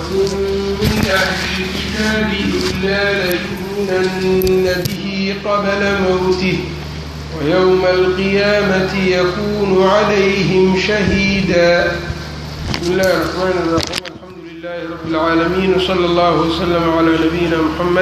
من أهل الكتاب إلا ليؤمنن به قبل موته ويوم القيامة يكون عليهم شهيدا بسم الله الرحمن الرحيم الحمد لله رب العالمين وصلى الله وسلم على نبينا محمد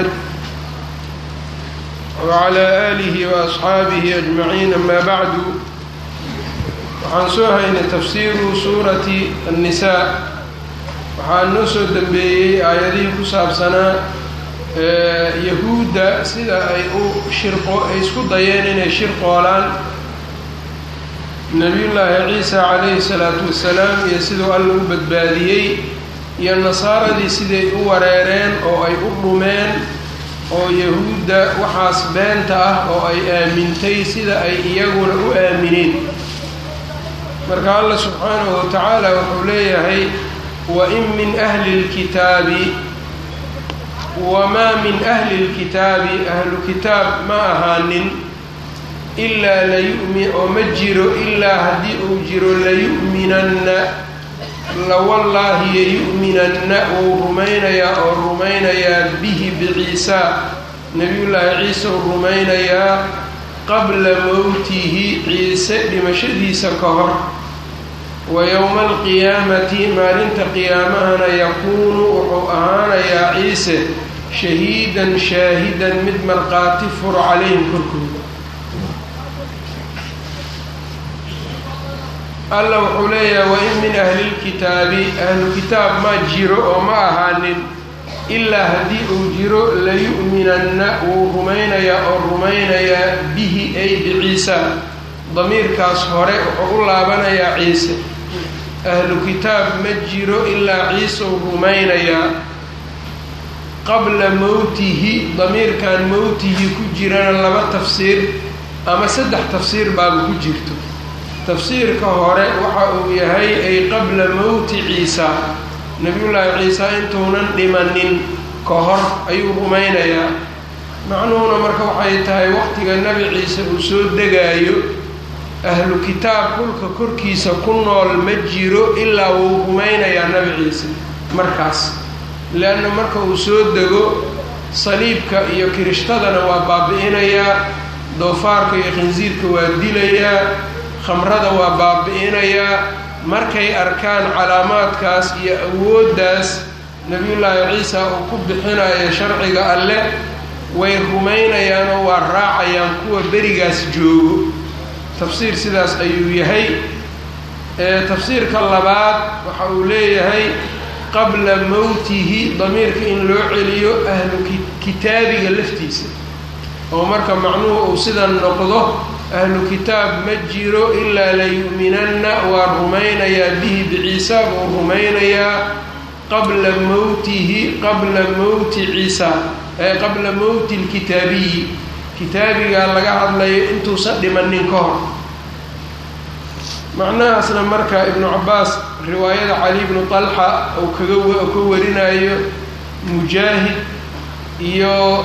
وعلى آله وأصحaabihi أجمعين أما bعd waxaan soo haynay tafsiiru suurati النisaa waxaa noo soo dembeeyey aayadihii ku saabsanaa yahuudda sida ay u shirqo ay isku dayeen inay shirqoolaan nebiyullaahi ciisa calayhi الsalaatu wasalaam iyo siduu alla u badbaadiyey iyo nasaaradii siday u wareereen oo ay u dhumeen oo yahuudda waxaas beenta ah oo ay aamintay sida ay iyaguna u aamineen marka allah subxaanahu wa tacaala wuxuu leeyahay wain min ahli اlkitaabi wamaa min ahli اlkitaabi ahlu kitaab ma ahaanin ilaa layumi oo ma jiro ilaa haddii uu jiro layu'minanna lawallaahi yayu'minanna wuu rumaynayaa oo rumaynayaa bihi biciisaa nebiyullaahi ciise uu rumaynayaa qabla mowtihi ciise dhimashadiisa ka hor wa yowma alqiyaamati maalinta qiyaamahana yakuunu wuxuu ahaanayaa ciise shahiidan shaahidan mid marqaati fur calayhim korkooda alla wuxuu leeyahay wain min ahli lkitaabi ahlu kitaab ma jiro oo ma ahaanin ilaa haddii uu jiro layu'minanna wuu rumaynayaa oo rumaynayaa bihi ay biciisa damiirkaas hore wuxuu u laabanayaa ciise ahlu kitaab ma jiro ilaa ciise uu rumaynayaa qabla mowtihi damiirkan mowtihi ku jirana laba tafsiir ama saddex tafsiir baaba ku jirto tafsiirka hore waxa uu yahay ay qabla mowti ciisa nebiyullaahi ciisa intuunan dhimanin ka hor ayuu rumaynayaa macnuhuna marka waxay tahay waqtiga nebi ciise uu soo degaayo ahlu kitaab dhulka korkiisa ku nool ma jiro ilaa wuu rumaynayaa nebi ciise markaas leanna marka uu soo dego saliibka iyo kirishtadana waa baabi'inayaa doofaarka iyo khinsiirka waa dilayaa khamrada waa baabi'inayaa markay arkaan calaamaadkaas iyo awooddaas nebiyullaahi ciisa uu ku bixinayo sharciga alleh way rumaynayaanoo waa raacayaan kuwa berigaas joogo tafsiir sidaas ayuu yahay tafsiirka labaad waxa uu leeyahay qabla mowtihi damiirka in loo celiyo ahlu kitaabiga laftiisa oo marka macnuhu uu sidan noqdo ahlu kitaab ma jiro ilaa layu'minanna waa rumaynayaa bihi biciisa buu rumaynayaa qabla mowtihi qabla mowti ciisa ee qabla mowti lkitaabiyi kitaabigaa laga hadlayo intuusan dhimanin ka hor macnahaasna marka ibnu cabaas riwaayada cali bnu talxa uu kaga ka warinayo mujaahid iyo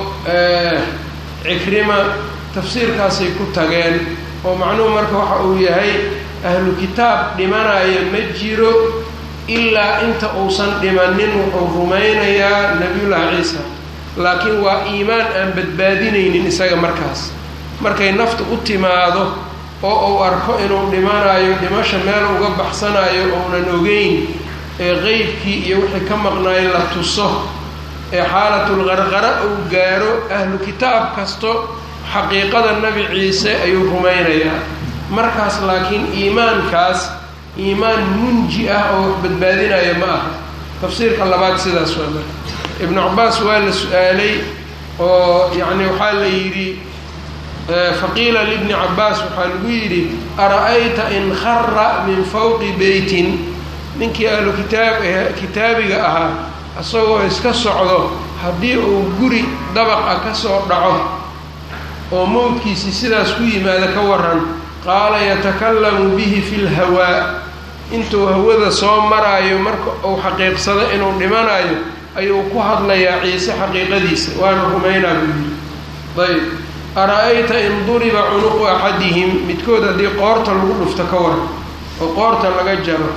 cikrima tafsiirkaasay ku tageen oo macnuhu marka waxa uu yahay ahlu kitaab dhimanaya ma jiro ilaa inta uusan dhimanin wuxuu rumaynayaa nebiyullaahi ciisa laakiin waa iimaan aan badbaadinaynin isaga markaas markay nafta u timaado oo uu arko inuu dhimanayo dhimasha meel uga baxsanayo ounan ogeyn ee qeybkii iyo wixii ka maqnaayo la tuso ee xaalatul qarqara uu gaaro ahlu kitaab kasto xaqiiqada nebi ciise ayuu rumaynayaa markaas laakiin iimaankaas iimaan munji ah oo wax badbaadinaya ma aha tafsiirka labaad sidaas waa marka ibnu cabaas waa la su-aalay oo yacni waxaa la yidhi faqiila libni cabaas waxaa lagu yidhi ara-ayta in khara min fawqi beytin ninkii ahlu kitaab kitaabiga ahaa isagoo iska socdo haddii uu guri dabaqa ka soo dhaco oo mowdkiisii sidaas ku yimaada ka waran qaala yatakallamu bihi fi lhawaa intuu hawada soo maraayo marka uu xaqiiqsado inuu dhimanayo ayuu ku hadlayaa ciise xaqiiqadiisa waana rumaynaa buu yidhi ayb ara-ayta in duriba cunuqu axadihim midkood haddii qoorta lagu dhufto ka waran oo qoorta laga jaro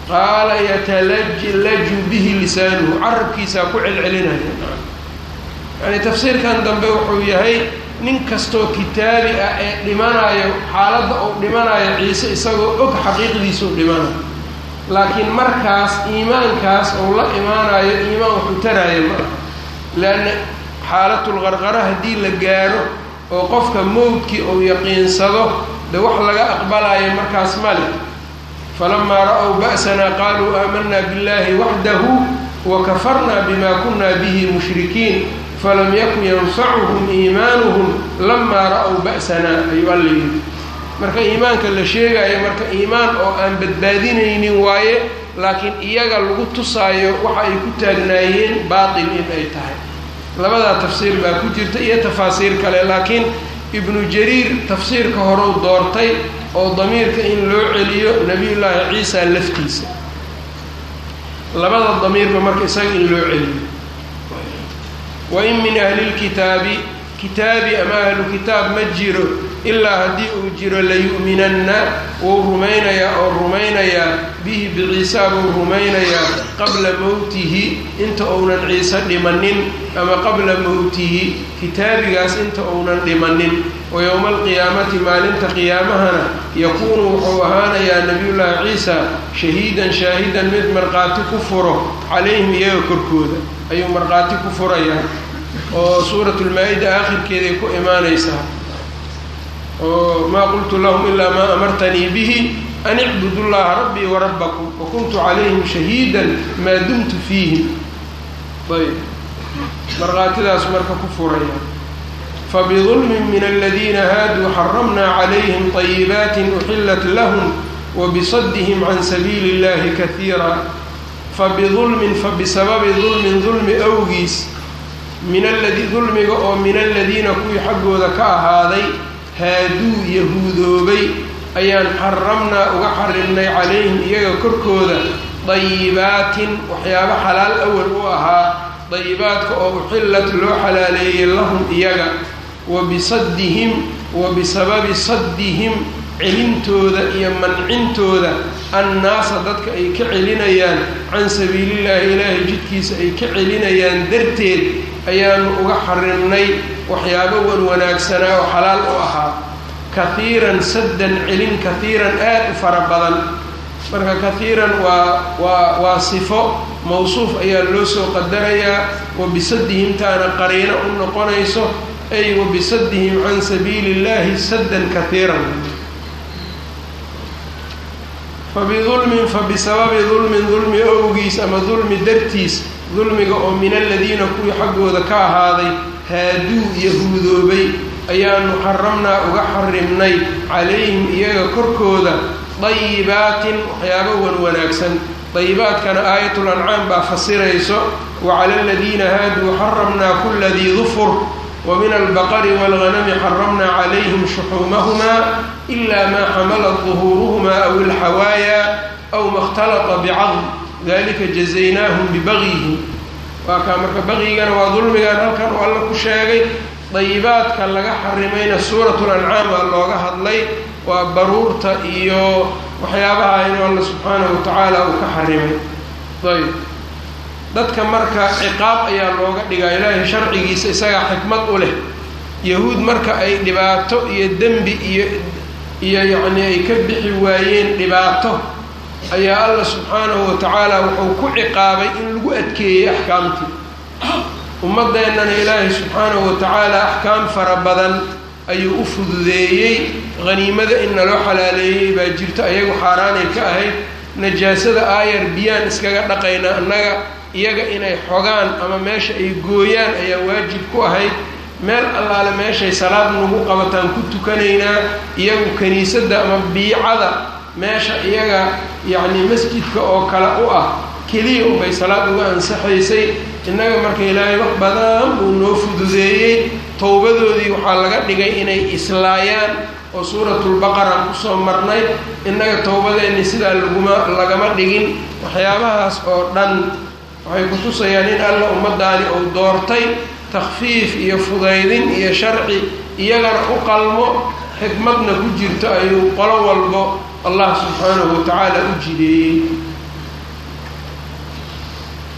qaala yatalajlaju bihi lisaanuhu carabkiisaa ku celcelinaya yani tafsiirkan dambe wuxuu yahay nin kastoo kitaabi ah ee dhimanayo xaaladda uu dhimanayo ciise isagoo og xaqiiqdiisuu dhimanayo laakiin markaas iimaankaas uu la imaanayo iimaan wuxuu taraayo ma aha leanna xaalatulqarqara haddii la gaaro oo qofka mowdkii uu yaqiinsado de wax laga aqbalayo markaas male falamaa ra-ow ba'sanaa qaaluu aamanaa biاllahi waxdahu wakafarnaa bima kuna bihi mushrikiin falam yakun yanfacuhum iimaanuhum lamaa ra-ow ba'sanaa ayuu alla yidhi marka iimaanka la sheegayo marka iimaan oo aan badbaadinaynin waaye laakiin iyaga lagu tusaayo waxa ay ku taagnaayeen baatil in ay tahay labadaa tafsiir baa ku jirta iyo tafaasiir kale laakiin ibnu jariir tafsiirka horeu doortay oo damiirka in loo celiyo nebiyullaahi ciisa laftiisa labada damiirba marka isaga in loo celiyo wa in min ahlilkitaabi kitaabi ama ahlu kitaab ma jiro ilaa haddii uu jiro layu'minanna wuu rumaynayaa oo rumaynayaa bihi biciisa buu rumaynayaa qabla mowtihi inta uunan ciise dhimanin ama qabla mowtihi kitaabigaas inta uunan dhimanin wa yowma alqiyaamati maalinta qiyaamahana yakuunu wuxuu ahaanayaa nebiyullaahi ciisa shahiidan shaahidan mid markhaati ku furo calayhim iyaga korkooda ayuu markhaati ku furayaa oo suuratulmaa-ida aakhirkeeday ku imaanaysaa oo maa qultu lahum ilaa maa amartanii bihi an icbudu llaha rabbii warabbakum wakuntu calayhim shahiidan maa dumtu fiihim ayb markhaatidaas marka ku furaya fabidulmin min aladiina haaduu xaramnaa calayhim طayibaatin uxillat lahum wabisadihim can sabiili اllahi kaiira fabidulmin fabisababi dulmin dulmi awgiis min aladi dulmiga oo min aladiina kuwii xaggooda ka ahaaday haaduu yahuudoobay ayaan xaramnaa uga xarimnay calayhim iyaga korkooda dayibaatin waxyaabo xalaal awal u ahaa dayibaadka oo uxillat loo xalaaleeyey lahum iyaga wa bisaddihim wa bisababi saddihim celintooda iyo mancintooda annaasa dadka ay ka celinayaan can sabiilillaahi ilaahay jidkiisa ay ka celinayaan darteed ayaanu uga xarimnay waxyaabo wan wanaagsanaa oo xalaal u ahaa kahiiran saddan celin kahiiran aad u fara badan marka kahiiran waa waa waa sifo mawsuuf ayaa loo soo qadarayaa wa bisaddihimtaana qariino u noqonayso ay wa bisaddihim can sabiili illaahi saddan kahiiran fabidulmin fabisababi dulmin dulmi owgiis ama dulmi dartiis dulmiga oo min aladiina kuwii xaggooda ka ahaaday haaduu yahuudoobay ayaanu xaramnaa uga xarimnay calayhim iyaga korkooda dayibaatin waxyaabo wan wanaagsan dayibaadkana aayatul ancaam baa fasirayso wa cala aladiina haaduu xaramnaa kula dii dufur wa min albaqari waalghanami xaramnaa calayhim shuxuumahumaa ilaa maa xamalat duhuuruhumaa aw ilxawaaya aw ma اkhtalata bicadm dalika jazaynaahum bibagyihim waa kaa marka bagyigana waa dulmigan halkan oo alla ku sheegay dayibaadka laga xarimayna suuratul ancaam baa looga hadlay waa baruurta iyo waxyaabaha inuu alla subxaanahu watacaala uu ka xarimay ayb dadka marka ciqaab ayaa looga dhigaa ilaahay sharcigiisa isagaa xikmad u leh yahuud marka ay dhibaato iyo dembi iyo iyo yacnii ay ka bixi waayeen dhibaato ayaa alla subxaanahu watacaala wuxuu ku ciqaabay in lagu adkeeyey axkaamtii ummaddeennana ilaahay subxaanahu watacaala axkaam fara badan ayuu u fududeeyey haniimada in naloo xalaaleeyey baa jirto ayagu xaaraanay ka ahayd najaasada aayar biyaan iskaga dhaqayna annaga iyaga inay xogaan ama meesha ay gooyaan ayaa waajib ku ahayd meel allaale meeshay salaad nagu qabataan ku tukanaynaa iyagu kiniisadda ama biicada meesha iyaga yacnii masjidka oo kale u ah keliya unbay salaad uga ansaxaysay innaga marka ilaahay wax badan uu noo fududeeyey towbadoodii waxaa laga dhigay inay islaayaan oo suuratulbaqaraan kusoo marnay innaga towbadeenni sidaa laguma lagama dhigin waxyaabahaas oo dhan waxay kutusayaan in alla ummaddaani uu doortay takfiif iyo fudaydin iyo sharci iyagana u qalmo xikmadna ku jirto ayuu qolo walbo allah subxaanahu watacaala u jideeyey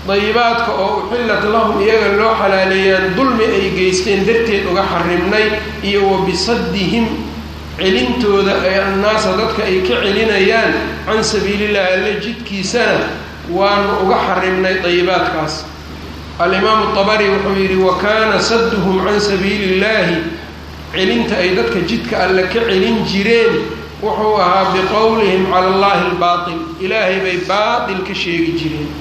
dayibaadka oo uxillat lahum iyaga loo xalaaleeyaan dulmi ay geysteen darteed uga xarimnay iyo wa bisaddihim celintooda ee annaasa dadka ay ka celinayaan can sabiilillahi alle jidkiisana waanu uga xarimnay dayibaadkaas alimaamu tabari wuxuu yidhi wa kaana sadduhum can sabiili illaahi celinta ay dadka jidka alle ka celin jireen wuxuu ahaa biqowlihim cala allahi albaatil ilaahay bay baatil ka sheegi jireen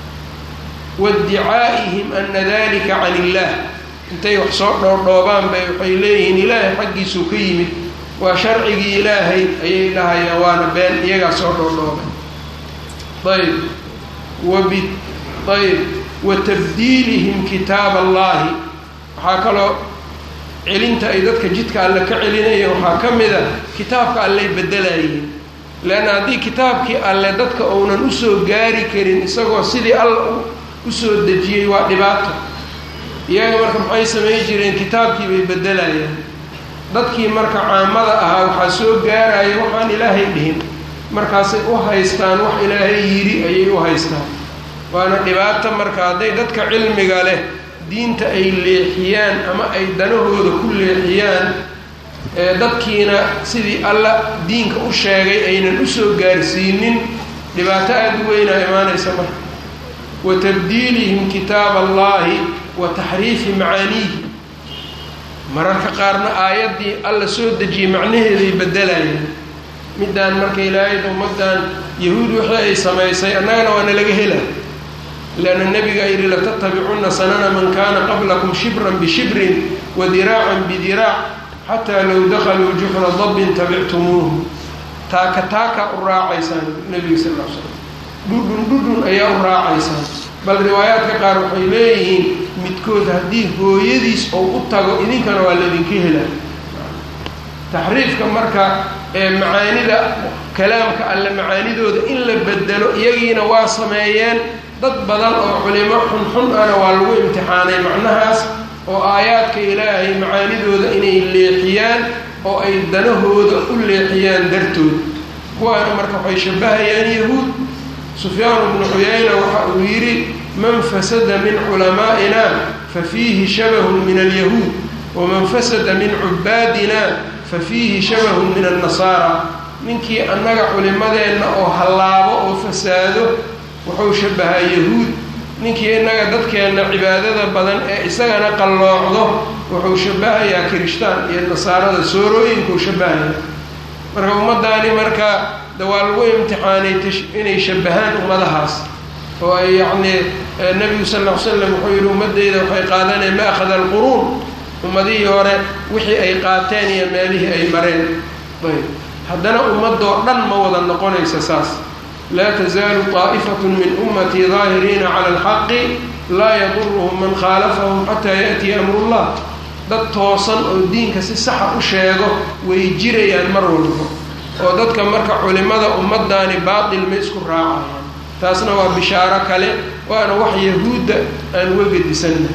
waiddicaa'ihim ana dalika can illaah intay wax soo dhoordhoobaan bay waxay leeyihiin ilaahay xaggiisuu ka yimid waa sharcigii ilaahay ayay dhahayaan waana been iyagaa soo dhoordhoobay ayb wabi ayb wa tabdiilihim kitaab allahi waxaa kaloo celinta ay dadka jidka alle ka celinayeen waxaa ka mid a kitaabka alley bedelayihiin leanna haddii kitaabkii alle dadka uunan usoo gaari karin isagoo sidii alla usoo dejiyey waa dhibaato iyaga marka maxay samayn jireen kitaabkii bay bedelayaan dadkii marka caamada ahaa waxaa soo gaaraya waxaan ilaahay dhihin markaasay u haystaan wax ilaahay yidhi ayay u haystaan waana dhibaato marka hadday dadka cilmiga leh diinta ay leexiyaan ama ay danahooda ku leexiyaan dadkiina sidii alla diinka u sheegay aynan usoo gaarsiinin dhibaato aada u weynaa imaanaysa marka wa tabdiilihim kitaab allahi wa taxriifi macaaniihi mararka qaarna aayaddii alla soo dejiyey macnaheeday bedelayaan middaan marka ilaahayda ummaddan yahuud wixii ay samaysay annagana waana laga hela leanna nebiga yidhi latattabicunna sanana man kaana qablakum shibran bishibrin wa diraacan bidiraac xataa low dakhaluu juxra dabbin tabictumuuhu taaka taaka u raacaysaan nebiga sal l slam dhudhun dhudhun ayaa u raacaysaan bal riwaayaadka qaar waxay leeyihiin midkood haddii hooyadiis ou u tago idinkana waa laydinka helaa taxriifka marka ee macaanida kalaamka alle macaanidooda in la bedelo iyagiina waa sameeyeen dad badan oo culimo xunxun ana waa lagu imtixaanay macnahaas oo aayaadka ilaahay macaanidooda inay leexiyaan oo ay danahooda u leexiyaan dartood kuwaana marka waxay shabbahayaan yahuud sufyaan bnu cuyayna waxa uu yidhi man fasada min culamaa'ina fa fiihi shabahun min alyahuud waman fasada min cubaadina fa fiihi shabahun min annasaara ninkii annaga culimadeenna oo hallaabo oo fasaado wuxuu shabahaa yahuud ninkii innaga dadkeenna cibaadada badan ee isagana qalloocdo wuxuu shabahayaa kirishtaan iyo nasaarada soorooyinkuu shabahaya marka ummaddaani marka de waa lagu imtixaanay inay shabahaan ummadahaas oo ay yacnii nebigu sal ll ly slam wuxuu yidhi ummaddayda waxay qaadaneen ma akhada alquruun ummadihii hore wixii ay qaateen iyo meelihii ay mareen ayb haddana ummadoo dhan ma wada noqonaysa saas laa tasaalu طaa'ifatu min ummatii daahiriina cala alxaqi laa yaduruhum man khaalafahum xataa yaأtiya amru llah dad toosan oo diinka si saxa u sheego way jirayaan mar walba oo dadka marka culimada ummaddaani baatil ma isku raacayaan taasna waa bishaaro kale waana wax yahuudda aan uga gedisanna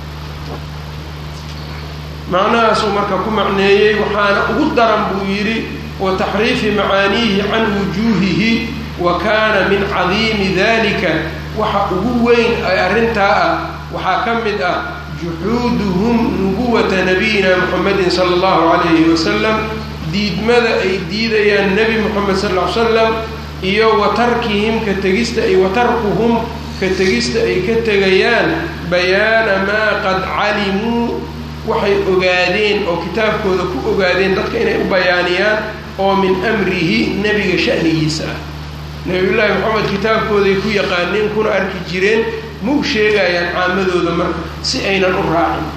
macnahaasuu marka ku macneeyey waxaana ugu daran buu yidhi wa taxriifi macaaniihi can wujuuhihi wa kaana min cadiimi dalika waxa ugu weyn ay arrintaa ah waxaa ka mid ah juxuuduhum nubuwata nabiyina muxamedin sala allahu calayhi wasalam diidmada ay diidayaan nebi moxamed sal ll ly slam iyo wa tarkihim ka tegista ay wa tarkuhum ka tegista ay ka tegayaan bayaana maa qad calimuu waxay ogaadeen oo kitaabkooda ku ogaadeen dadka inay u bayaaniyaan oo min amrihi nebiga sha'nigiisa ah nebiyullaahi moxamed kitaabkooday ku yaqaaneen kuna arki jireen mau sheegayaan caamadooda marka si aynan u raacin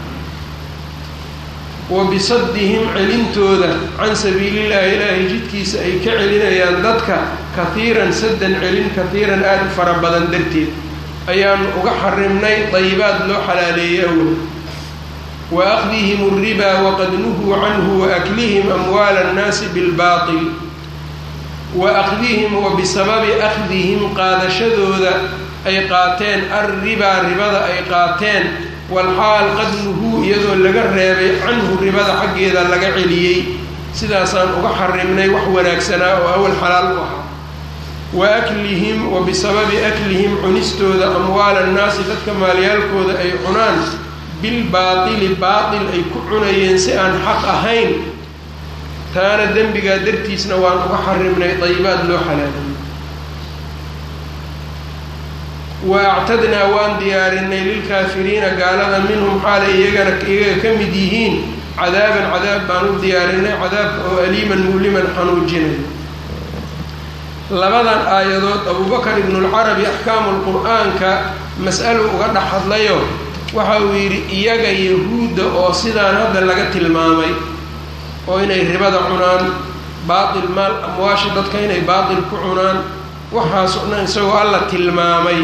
wa bisaddihim celintooda can sabiilillahi ilaahay jidkiisa ay ka celinayaan dadka kahiiran saddan celin kahiiran aada u fara badan darteed ayaanu uga xarimnay dayibaad loo xalaaleeyey awal wa akdihim alribaa waqad nuhuu canhu wa aklihim amwaala annaasi bilbaatil wa akdihim wa bisababi akdihim qaadashadooda ay qaateen alribaa ribada ay qaateen walxaal qad nuhuu iyadoo laga reebay canhu ribada xaggeeda laga celiyey sidaasaan uga xarimnay wax wanaagsanaa oo awal xalaal u ahaa wa aklihim wa bisababi aklihim cunistooda amwaala annaasi dadka maalyaalkooda ay cunaan bilbaatili baatil ay ku cunayeen si aan xaq ahayn taana dembigaa dartiisna waan uga xarimnay dayibaad loo xalaaliyey wa actadnaa waan diyaarinay lilkaafiriina gaalada minhum xaalay iyagana iyaga ka mid yihiin cadaaban cadaab baan u diyaarinay cadaabka oo aliiman muliman xanuujinayo labadan aayadood abubakar ibnulcarabi axkaamu lqur-aanka mas'alo uga dhex hadlayo waxa uu yidhi iyaga yahuudda oo sidaan hadda laga tilmaamay oo inay ribada cunaan baatil maal amwaasha dadka inay baatil ku cunaan waxaasoo dhan isagoo alla tilmaamay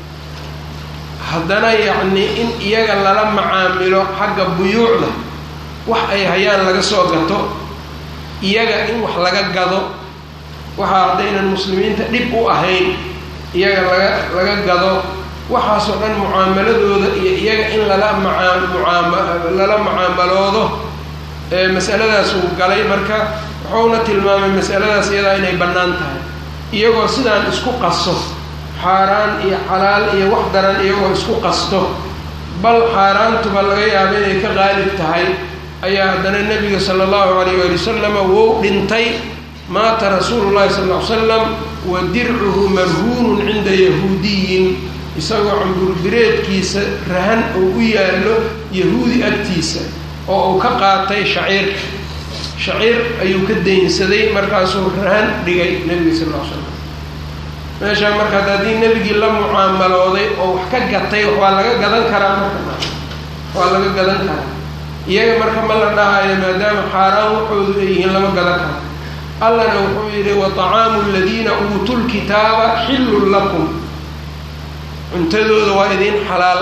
haddana yacnii in iyaga lala macaamilo xagga buyuucda wax ay hayaan laga soo gato iyaga in wax laga gado waxaa haddaynan muslimiinta dhib u ahayn iyaga laga laga gado waxaasoo dhan mucaamaladooda iyo iyaga in lala maaa mucaama lala mucaamaloodo masaladaas uu galay marka wuxuuna tilmaamay masaladaas iyadaa inay bannaan tahay iyagoo sidaan isku qaso xaaraan iyo xalaal iyo wax daran iyagoo isku qasto bal xaaraantuba laga yaabo inay ka qaalib tahay ayaa haddana nebiga sala allahu calayh waali wasalama wou dhintay maata rasuulu llahi sal ll ly slam wa dircuhu marhuunun cinda yahuudiyin isagoo camburbireedkiisa rahan uu u yaallo yahuudi agtiisa oo uu ka qaatay shaciir shaciir ayuu ka daynsaday markaasuu rahan dhigay nebiga sal ll slam meeshaa marka haddii nebigii la mucaamalooday oo wax ka gatay waa laga gadan karaa marka waa laga gadan karaa iyaga marka ma la dhahayo maadaama xaaraan waxoodu ay yihiin lama gadan karo allana wuxuu yidhi wa طacaamu aladiina uutuu lkitaaba xillun lakum cuntadooda waa idiin xalaal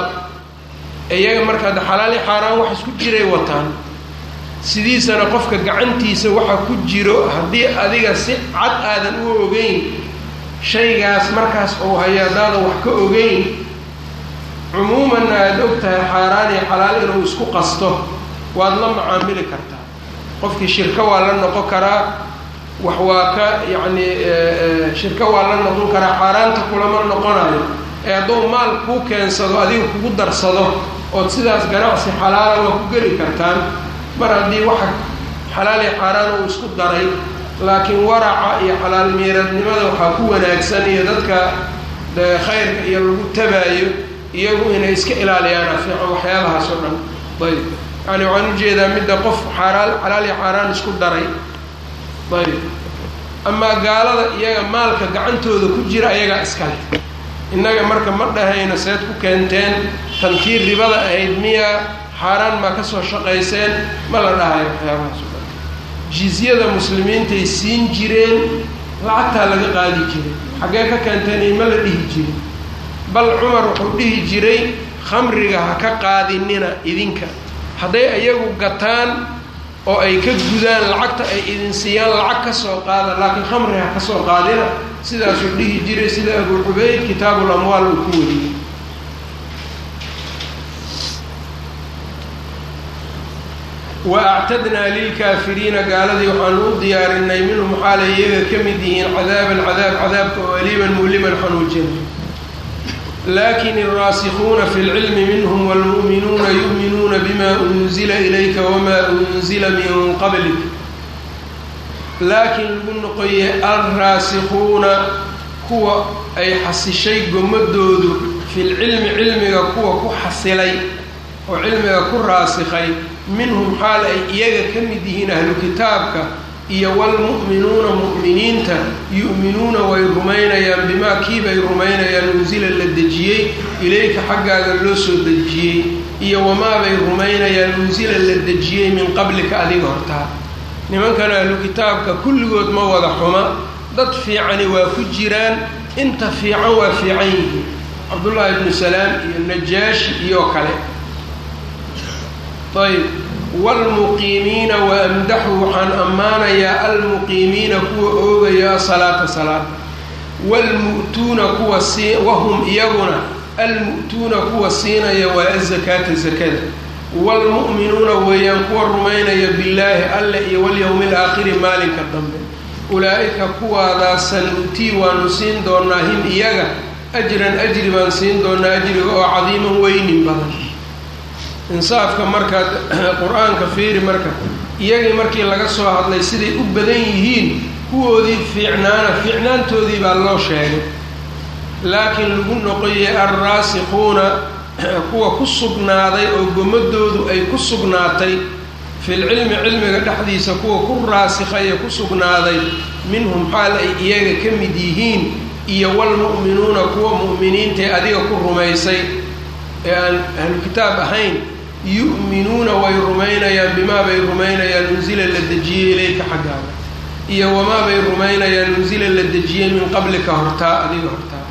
iyaga marka hadda xalaali xaaraan wax isku jiray wataan sidiisana qofka gacantiisa waxa ku jiro haddii adiga si cad aadan u ogeyn shaygaas markaas uu hayo haddaadan wax ka ogeyn cumuumanna aada og tahay xaaraan iyo xalaal inuu isku qasto waad la macaamili kartaa qofkii shirko waa la noqon karaa wax waa ka yacni shirko waa la noqon karaa xaaraanta kulama noqonayo ee hadduu maal kuu keensado adiga kugu darsado ood sidaas ganacsi xalaala waa ku geli kartaan mar haddii waxa xalaal iyo xaaraan uu isku daray laakiin waraca iyo xalaal miiradnimada waxaa ku wanaagsan iyo dadka khayrka iyo lagu tabaayo iyagu inay iska ilaaliyaana fiican waxyaabahaas oo dhan ayb yani waxaan ujeedaa midda qof xaaraal xalaal iyo xaaraan isku daray ayb amaa gaalada iyaga maalka gacantooda ku jira ayagaa iskale innaga marka ma dhahayno seed ku keenteen tantii ribada ahayd miya xaaraan maa ka soo shaqayseen ma la dhahayo waxyaabahaas o dhan jizyada muslimiintay siin jireen lacagtaa laga qaadi jiray xaggee ka keenteen ima la dhihi jirin bal cumar wuxuu dhihi jiray khamriga ha ka qaadinina idinka hadday iyagu gataan oo ay ka gudaan lacagta ay idin siiyaan lacag ka soo qaada laakiin khamriga ha ka soo qaadina sidaasuu dhihi jiray sida abu cubayd kitaabul amwaal uu ku wariyey wa actadnaa lilkaafiriina gaaladii waxaanu u diyaarinay minhum xaalay iyaga ka mid yihiin cadaaban cadaab cadaabka oo aliiman muliman xanuujina lakin الraasikuna fi اlcilmi minhm wاlmuؤminuuna yuؤminuuna bima unzila ilayka wma unzila min qablik laakiin lagu noqoye alraasikuuna kuwa ay xasishay gomadoodu fi lcilmi cilmiga kuwa ku xasilay oo cilmiga ku raasikay minhum xaal ay iyaga ka mid yihiin ahlu kitaabka iyo wlmu'minuuna mu'miniinta yu'minuuna way rumaynayaan bimaa kiibay rumaynayaan unsila la dejiyey ilayka xaggaaga loo soo dejiyey iyo wamaabay rumaynayaan unsila la dejiyey min qablika adiga hortaa nimankan ahlu kitaabka kulligood ma wada xuma dad fiicani waa ku jiraan inta fiican waa fiican yihiin cabdullaahi ibnu salaam iyo najaashi iyo kale ayb wlmuqiimiina waamdaxu waxaan ammaanayaa almuqiimiina kuwa oogaya asalaata salaada wlmu'tuuna kuwa sii wahum iyaguna almu'tuuna kuwa siinaya waa azakaata zakada waalmu'minuuna weeyaan kuwa rumaynaya billaahi alle iyo walyowmi alaakhiri maalinka dambe ulaa'ika kuwaadaas sanuutii waanu siin doonaa him iyaga ajran ajri baan siin doonaa ajriga oo cadiiman weynin badan insaafka markaad qur-aanka fiiri marka iyagii markii laga soo hadlay siday u badan yihiin kuwoodii fiicnaana fiicnaantoodii baa loo sheegay laakiin lagu noqoyey alraasikuuna kuwa ku sugnaaday oo gomadoodu ay ku sugnaatay filcilmi cilmiga dhexdiisa kuwa ku raasikhaye ku sugnaaday minhum xaal ay iyaga ka mid yihiin iyo walmu'minuuna kuwa mu'miniintae adiga ku rumaysay ee aan ahlu kitaab ahayn yu'minuuna way rumaynayaan bimaa bay rumaynayaan unsila la dejiyey ilayka xaggaaga iyo wamaa bay rumaynayaan unsila la dejiyey min qablika hortaa adiga hortaa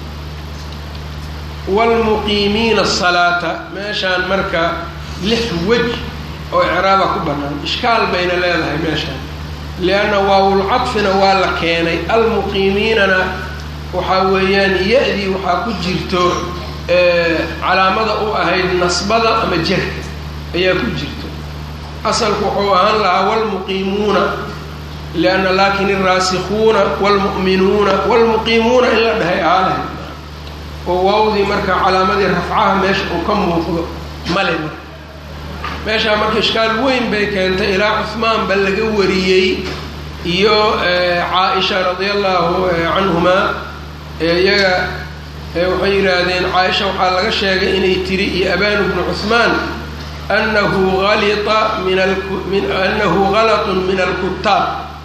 waalmuqiimiina asalaata meeshaan marka lix wej oo icraaba ku bannaan ishkaal bayna leedahay meeshaan lianna waawulcadfina waa la keenay almuqiimiinana waxaa weeyaan ya-dii waxaa ku jirto calaamada u ahayd nasbada ama jerka ayaa ku jirto asalku wuxuu ahaan lahaa waalmuqiimuuna lianna laakin alraasikuuna waalmu'minuuna waalmuqiimuuna in la dhahay aalahay oo waawdii marka calaamadii rafcaha meesha uu ka muuqdo male marka meeshaa marka ishkaal weyn bay keentay ilaa cuhmaan ba laga wariyey iyo caa-isha radia allahu canhumaa iyaga waxay yidhaahdeen caaisha waxaa laga sheegay inay tiri iyo abanu bnu cuhmaan anahu alita min anahu galatun min alkutaab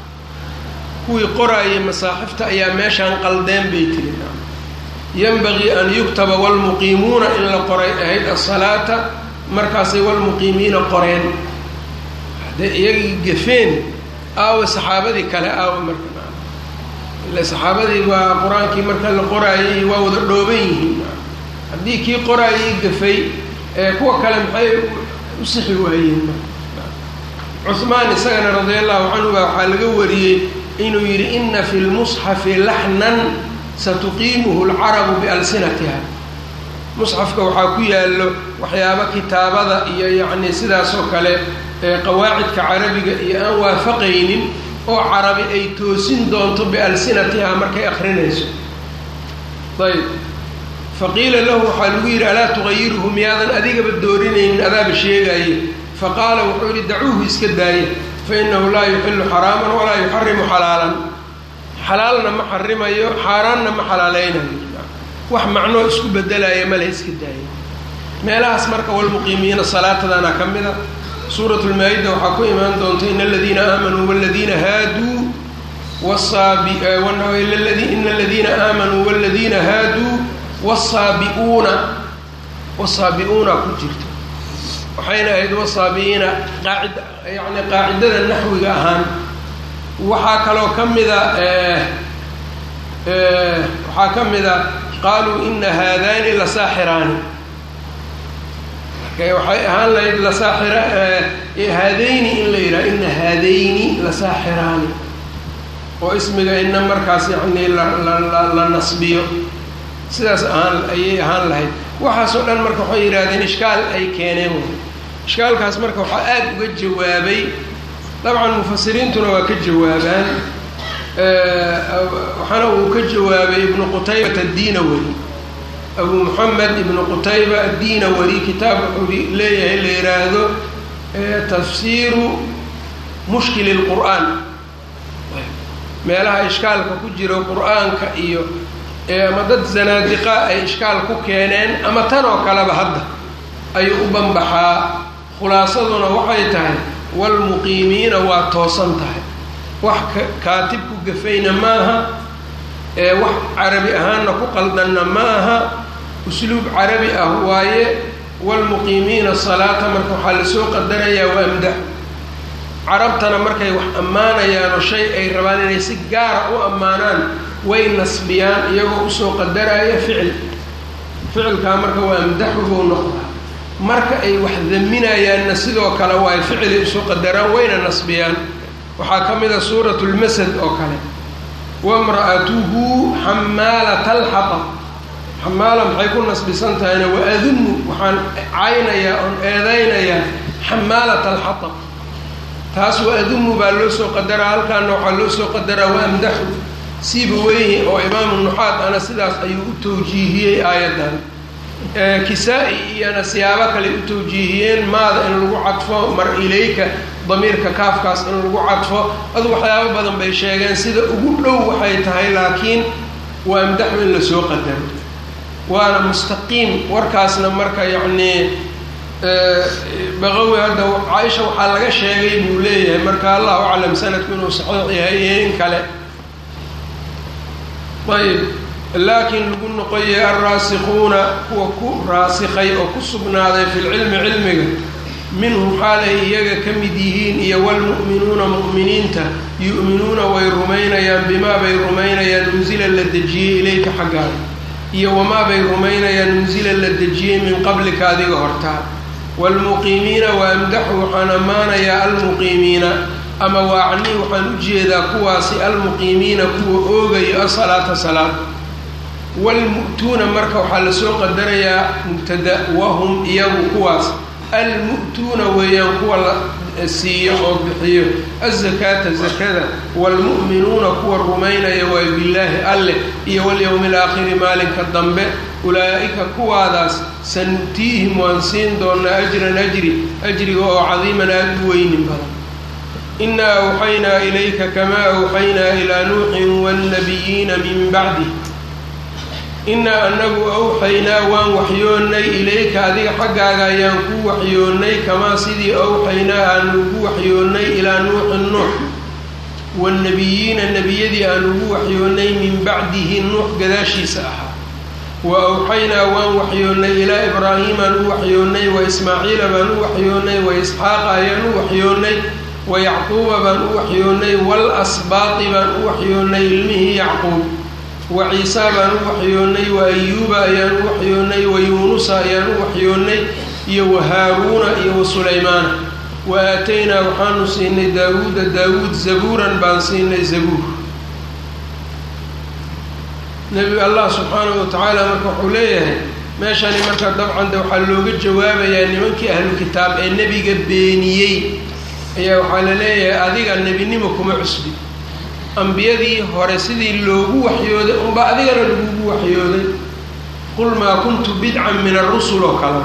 kuwii qoraayay masaaxifta ayaa meeshaan qaldeen bay tiri yanbagii an yuktaba waalmuqiimuuna in la qoray ahayd asalaata markaasay walmuqiimiina qoreen hadday iyagii gafeen aawa saxaabadii kale aawa marka ile saxaabadii waa qur-aankii marka la qoraayay waa wada dhooban yihiin haddii kii qoraayay gafay ee kuwa kale maxay u sixi waayeen cuhmaan isagana radia allahu canhu baa waxaa laga wariyey inuu yidhi ina fi lmusxafi laxnan satuqiimuhu lcarabu bialsinatiha musxafka waxaa ku yaallo waxyaabo kitaabada iyo yacni sidaasoo kale qawaacidka carabiga iyo aan waafaqaynin oo carabi ay toosin doonto bialsinatiha markay akrinayso ayb faqiila lahu waxaa lagu yidhi alaa tuqayiruhu miyaadan adigaba doorinaynin adaaba sheegaaye faqaala wuxuu yidhi dacuuhu iska daaye fa inahu laa yuxilu xaraaman walaa yuxarimu xalaalan xalaalna ma xarimayo xaaraanna ma xalaaleynayo wax macnoo isku bedelaya male iska daaya meelahaas marka walmuqiimiina salaatadana ka mida suurat lmaa-ida waxaa ku imaan doonta in aladiina aamanuu waladiina haaduu ina aladiina aamanuu waladiina haaduu wasaabiuuna wasaabi-uuna ku jirto waxayna ahayd wasaabiiina qaacid yani qaacidada naxwiga ahaan waxaa kaloo ka mida waxaa ka mida qaaluu ina haadaani lasaaxiraani marka waxay ahaan lahayd lasaaxira haadayni in la yidhaha ina haadayni lasaaxiraani oo ismiga ina markaas yacni la nasbiyo sidaas ahaan ayay ahaan lahayd waxaasoo dhan marka waxay yidhahdeen ishkaal ay keeneen ishkaalkaas marka waxaa aada uga jawaabay dabcan mufasiriintuna waa ka jawaabaan waxaana uu ka jawaabay ibnu qutaybata addiinawari abu moxamed ibnu qutayba addiinawari kitaab wuxuu leeyahay la yidhaahdo tafsiiru mushkili lqur'aan meelaha ishkaalka ku jiro qur-aanka iyo ama dad zanaadiqa ay ishkaal ku keeneen ama tan oo kaleba hadda ayuu u banbaxaa khulaasaduna waxay tahay waalmuqiimiina waa toosan tahay wax kaatibku gafayna maaha ee wax carabi ahaanna ku qaldanna ma aha usluub carabi ah waaye waalmuqiimiina salaata marka waxaa lasoo qadarayaa waa amdax carabtana markay wax ammaanayaanoo shay ay rabaan inay si gaara u ammaanaan way nasbiyaan iyagoo usoo qadaraya ficil ficilkaa marka waa amdaxugou noqdaa marka ay wax daminayaanna sidoo kale waa ay ficilay usoo qadaraan wayna nasbiyaan waxaa ka mid a suurat lmasad oo kale wamra'atuhu xamaalata alxatab xamaala maxay ku nasbisan tahayna waadunnu waxaan caynayaa oon eedaynayaa xamaalata alxatab taas wa adumu baa loo soo qadaraa halkaana waxaa loo soo qadaraa wa amdaxu siiba weyhi oo imaamu nuxaad ana sidaas ayuu u tawjiihiyey aayaddan kisaa-i iyana siyaabo kale u tawjiihiyeen maada in lagu cadfo mar ilayka damiirka kaafkaas in lagu cadfo adu waxyaabo badan bay sheegeen sida ugu dhow waxay tahay laakiin waa amdaxu in lasoo qadaro waana mustaqiim warkaasna marka yacnii baqawi hadda caaisha waxaa laga sheegay buu leeyahay marka allahu aclam sanadku inuu saxiix yahay iyo in kale ayb laakiin lagu noqoyay alraasikuuna kuwa ku raasikay oo ku sugnaaday fi lcilmi cilmiga minhum xaalay iyaga ka mid yihiin iyo wlmu'minuuna mu'miniinta yu'minuuna way rumaynayaan bimaa bay rumaynayaan unsila la dejiyey ilayka xaggaaga iyo wamaa bay rumaynayaan unsila la dejiyey min qablika adiga hortaa waalmuqiimiina wa amdaxu waxaan ammaanayaa almuqiimiina ama waacnii waxaan u jeedaa kuwaasi almuqiimiina kuwa oogayo asalaata salaad waalmu'tuuna marka waxaa lasoo qadarayaa mubtada wahum iyagu kuwaas almu'tuuna weeyaan kuwa la siiyo oo bixiyo azakaata zakada waalmu'minuuna kuwa rumaynaya waa billaahi alleh iyo walyowmi alaakhiri maalinka dambe ulaa'ika kuwaadaas sanutiihim waan siin doonaa ajran ajri ajriga oo cadiiman aada u weynin badan inaa awxaynaa ilayka kamaa awxaynaa ilaa nuuxin waannabiyiina min bacdih innaa anagu awxaynaa waan waxyoonnay ilayka adiga xaggaaga ayaan ku waxyoonnay kamaa sidii awxaynaa aanu ugu waxyoonnay ilaa nuuxin nuux waannabiyiina nebiyadii aan ugu waxyoonnay min bacdihi nuux gadaashiisa ahaa wa awxaynaa waan waxyoonnay ilaa ibraahiimaan u waxyoonnay wa ismaaciila baan u waxyoonnay wa isxaaqa ayaan u waxyoonnay wa yacquuba baan u waxyoonnay wal asbaaqi baan u waxyoonnay ilmihii yacquub wa ciisaa baan u waxyoonnay wa ayuuba ayaan u waxyoonnay wa yuunusa ayaan u waxyoonnay iyo wa haaruuna iyo wa sulaymaana wa aataynaa waxaanu siinay daawuuda daawuud zabuuran baan siinay zabuur nebi allah subxaanahu wa tacaala marka wuxuu leeyahay meeshani marka dabcan de waxaa looga jawaabayaa nimankii ahlu kitaab ee nebiga beeniyey ayaa waxaa la leeyahay adiga nebinimo kuma cusbi ambiyadii hore sidii loogu waxyooday unba adigana lagugu waxyooday qul maa kuntu bidcan min arusul oo kale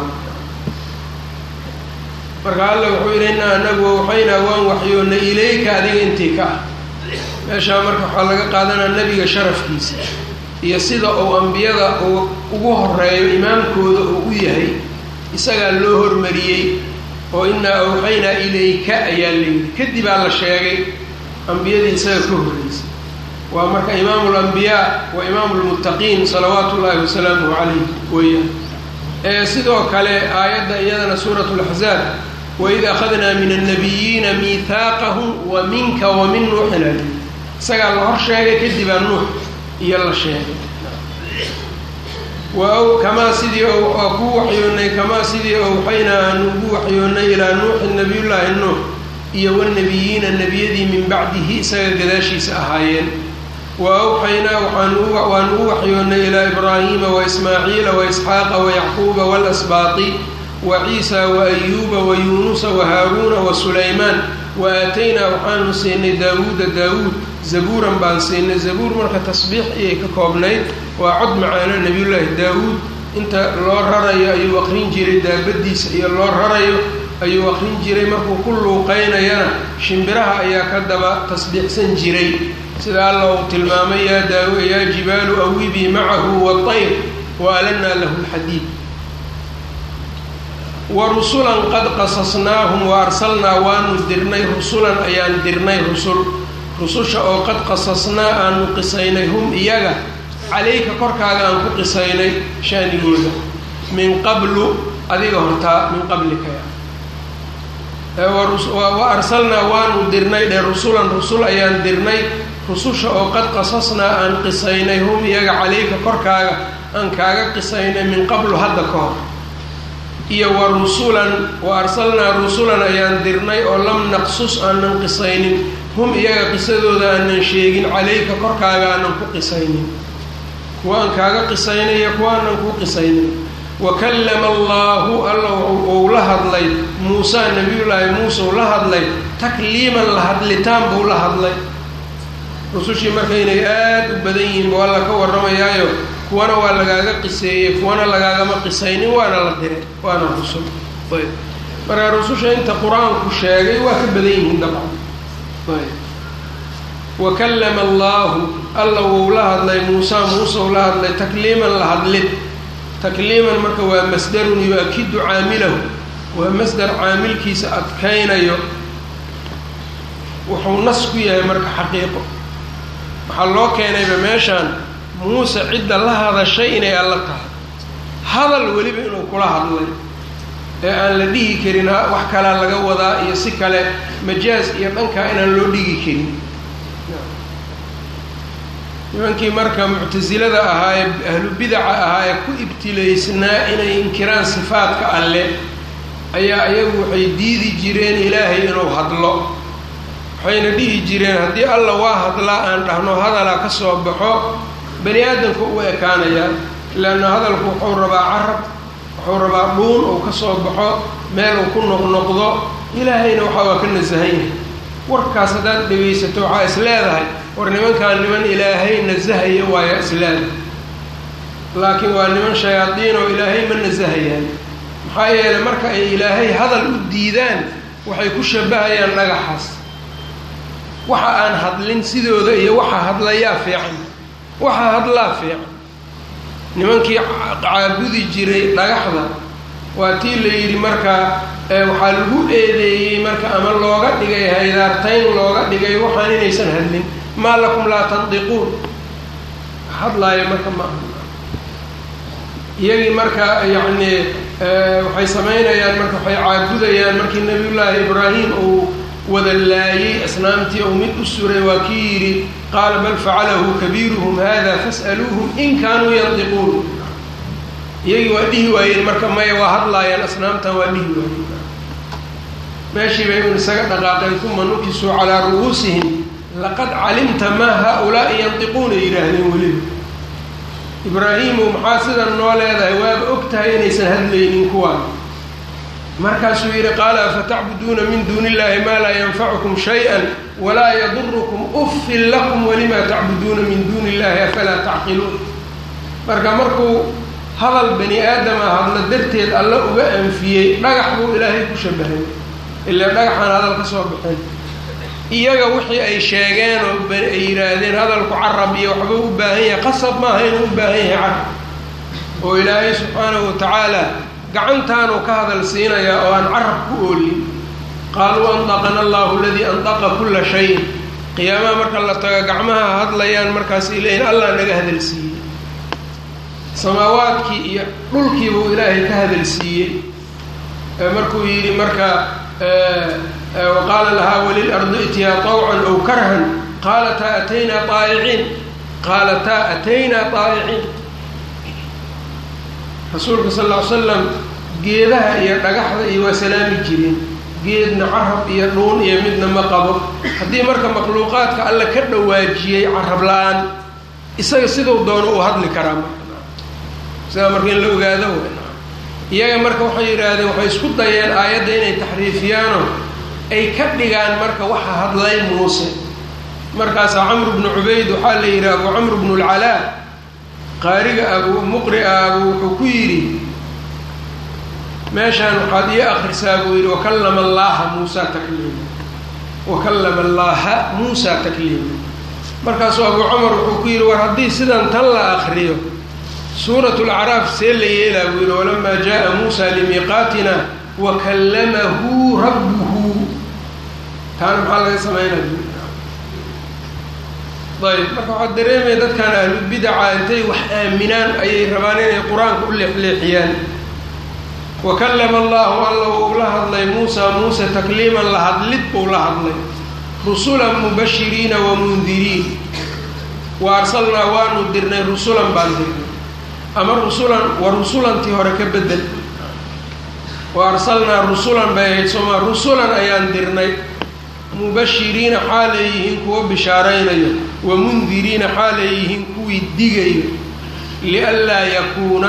marka alla wuxuu yidhi inaa anagu waxaynaa waan waxyoonnay ilayka adiga intii ka ah meeshaa marka waxaa laga qaadanaa nebiga sharafkiisa iyo sida uu ambiyada uu ugu horeeyo imaamkooda uu u yahay isagaa loo hormariyey oo inaa awxaynaa ilayka ayaa layidhi kadibaa la sheegay ambiyadii isaga ka horreysay waa marka imaamu lambiyaa wa imaamu lmuttaqiin salawaatu ullaahi wasalaamuhu calayh weeyaan sidoo kale aayadda iyadana suuratu laxzaab waid akhadnaa min annabiyiina miihaaqahum wa minka wa min nuuxin ali isagaa la hor sheegay kadibaa nuux iyo la sheegay wa kamaa sidii waa kuu waxyoonnay kamaa sidii awxaynaa aanu ugu waxyoonnay ilaa nuuxin nabiyullaahi nuux iyo wanabiyiina nebiyadii min bacdihi isaga gadaashiisa ahaayeen wa awxaynaa waanu u waxyoonnay ilaa ibraahiima wa ismaaciila wa isxaaqa wa yacquuba waalasbaaqi wa ciisa wa ayuuba wa yuunusa wa haaruuna wa sulaymaan wa aataynaa waxaanu siinay daawuuda daawuud zabuuran baan siinay zabuur marka tasbiix ayay ka koobnayd waa cod macaano nebiyullaahi daawuud inta loo rarayo ayuu aqrin jiray daabadiisa iyo loo rarayo ayuu aqrin jiray markuu ku luuqaynayana shimbiraha ayaa ka daba tasbiixsan jiray sida alla uu tilmaamay yaa daaw yaa jibaalu awibii macahu waطayr wa alanaa lahu lxadiid wa rusulan qad qasasnaahum wa arsalnaa waanu dirnay rusulan ayaan dirnay rusul rususha oo qad qasasnaa aanu qisaynay hum iyaga calayka korkaaga aan ku qisaynay shaanigooda min qablu adiga hortaa min qablika wa arsalnaa waanu dirnay dhe rusulan rusul ayaan dirnay rususha oo qad qasasnaa aan qisaynay hum iyaga calayka korkaaga aan kaaga qisaynay min qablu hadda ka hor iyo wa rusulan wa arsalnaa rusulan ayaan dirnay oo lam naqsus aanan qisaynin hum iyaga qisadooda aanan sheegin calayka korkaaga aanan ku qisaynin kuwa aan kaaga qisaynay iyo kuwa aanan ku qisaynin wakallama allaahu alla uu la hadlay muusa nabiyullaahi muuse uu la hadlay takliiman la hadlitaan buu la hadlay rusushii marka inay aada u badan yihiin buu alla ka warramayaayo kuwana waa lagaaga qiseeyey kuwana lagaagama qisaynin waana la diray waana rusul ayb marka rususha inta qur-aanku sheegay waa ka badan yihiin dabcan ayb wakallama allaahu alla wuu la hadlay muusa muuse uu la hadlay takliiman la hadlid takliiman marka waa masdarun yu-akidu caamilahu waa masdar caamilkiisa adkaynayo wuxuu nas ku yahay marka xaqiiqo waxaa loo keenayba meeshaan muuse cidda la hadashay inay alla tahay hadal weliba inuu kula hadlay ee aan la dhihi karin wax kalaa laga wadaa iyo si kale majaaz iyo dhankaa inaan loo dhigi karin nimankii marka muctasilada ahaa ee ahlu bidaca ahaa ee ku ibtilaysnaa inay inkiraan sifaadka alle ayaa iyagu waxay diidi jireen ilaahay inuu hadlo waxayna dhihi jireen haddii alla waa hadlaa aan dhahno hadalaa ka soo baxo bani aadamka u ekaanayaa leanna hadalku wuxuu rabaa carab wuxuu rabaa dhuun uu ka soo baxo meel uu ku noqnoqdo ilaahayna waxa waa ka nasahan yahay warkaas haddaad dhegaysato waxaa is leedahay war nimankaan niman ilaahay nasahaya waaya isleeda laakiin waa niman shayaadiin oo ilaahay ma nasahayaan maxaa yeelay marka ay ilaahay hadal u diidaan waxay ku shabahayaan dhagaxaas waxa aan hadlin sidooda iyo waxa hadlayaa fiican waxa hadlaa fiican nimankii caabudi jiray dhagaxda waa tii la yidhi marka waxaa lagu eedeeyey marka ama looga dhigay haydaartayn looga dhigay waxaan inaysan hadlin maa lakum laa tandiquun hadlaaya marka ma iyagii marka yacni waxay samaynayaan marka waxay caabudayaan markii nabiyullaahi ibraahim uu wada laayey asnaamtii ou mid u suray waa kii yidhi qaala bal facalahu kabiiruhum hada fas'aluuhum in kaanuu yandiquun iyagii waa dhihi waayeen marka maya waa hadlaayaan asnaamtan waa dhihi waayeen meeshii bay un isaga dhaqaaqeen uma nukisuu calaa ru'uusihim laqad calimta maa haa-ulaa'i yandiquuna yidhaahdeen weliba ibraahiimow maxaa sidan noo leedahay waaba og tahay inaysan hadlaynin kuwaan markaasuu yidhi qaala afatacbuduuna min duuni illahi maa laa yanfacukum shay-an walaa yadurukum uffin lakum walimaa tacbuduuna min duuni illahi afalaa tacqiluun marka markuu hadal bani aadama hadla darteed alla uga anfiyey dhagax buu ilaahay ku shabahay ilaa dhagaxaan hadal ka soo baxeen iyaga wixii ay sheegeen oo ay yidhaahdeen hadalku carab iyo waxbuu u baahan yahay qasab maaha inuu u baahan yahay carab oo ilaahay subxaanahu watacaala gacantaanuu ka hadal siinayaa oo aan carab ku oolin qaaluu andaqana allahu aladii andaqa kulla shayin qiyaamaha marka la tago gacmaha hadlayaan markaas ileeyihin allah naga hadalsiiyey samaawaadkii iyo dhulkii buu ilaahay ka hadalsiiyey markuu yidhi marka waqaala lahaa walilardi itiyaa طawcan ow karhan qaalataa ataynaa aa'iciin qaalataa ataynaa aa'iciin rasuulka sal ll ly slam geedaha iyo dhagaxda iyo waa salaami jireen geedna carab iyo dhuun iyo midna ma qabo haddii marka makhluuqaadka alle ka dhawaajiyey carab la-aan isaga siduu doono uu hadli karaa marka sidaa marka in la ogaado iyaga marka waxay yidhaahdeen waxay isku dayeen aayadda inay taxriifiyaano ay ka dhigaan marka waxa hadlay muuse markaasaa camru bnu cubayd waxaa la yidhi abu camru bnu lcalaa qaariga abu muqria abu wuxuu ku yidhi meeshaan waxaad ii akrisaa buu yidhi wakallama allaaha muusa takliima wakallama allaaha muusa takliima markaasuu abu camar wuxuu ku yidhi war haddii sidan tan la akriyo suurat lacraaf see la yeelaa buu yidhi walamaa jaءa muusa limiiqaatina wakallamahu rabbuhu taana maxaa laga samaynaya ayb marka waxaad dareemaya dadkan ahlubidaca intay wax aaminaan ayay rabaan inay qur-aanka u leexleexiyaan wakallama allahu alla uu la hadlay muusa muuse takliiman la hadlid buu la hadlay rusulan mubashiriina wamundiriin wa arsalnaa waanu dirnay rusulan baan dirnay ama rusulan wa rusulantii hore ka bedel wa arsalnaa rusulan bay ahayd sooma rusulan ayaan dirnay mubashiriina xaalay yihiin kuwa bishaaraynayo wa mundiriina xaalay yihiin kuwii digayo lianlaa yakuuna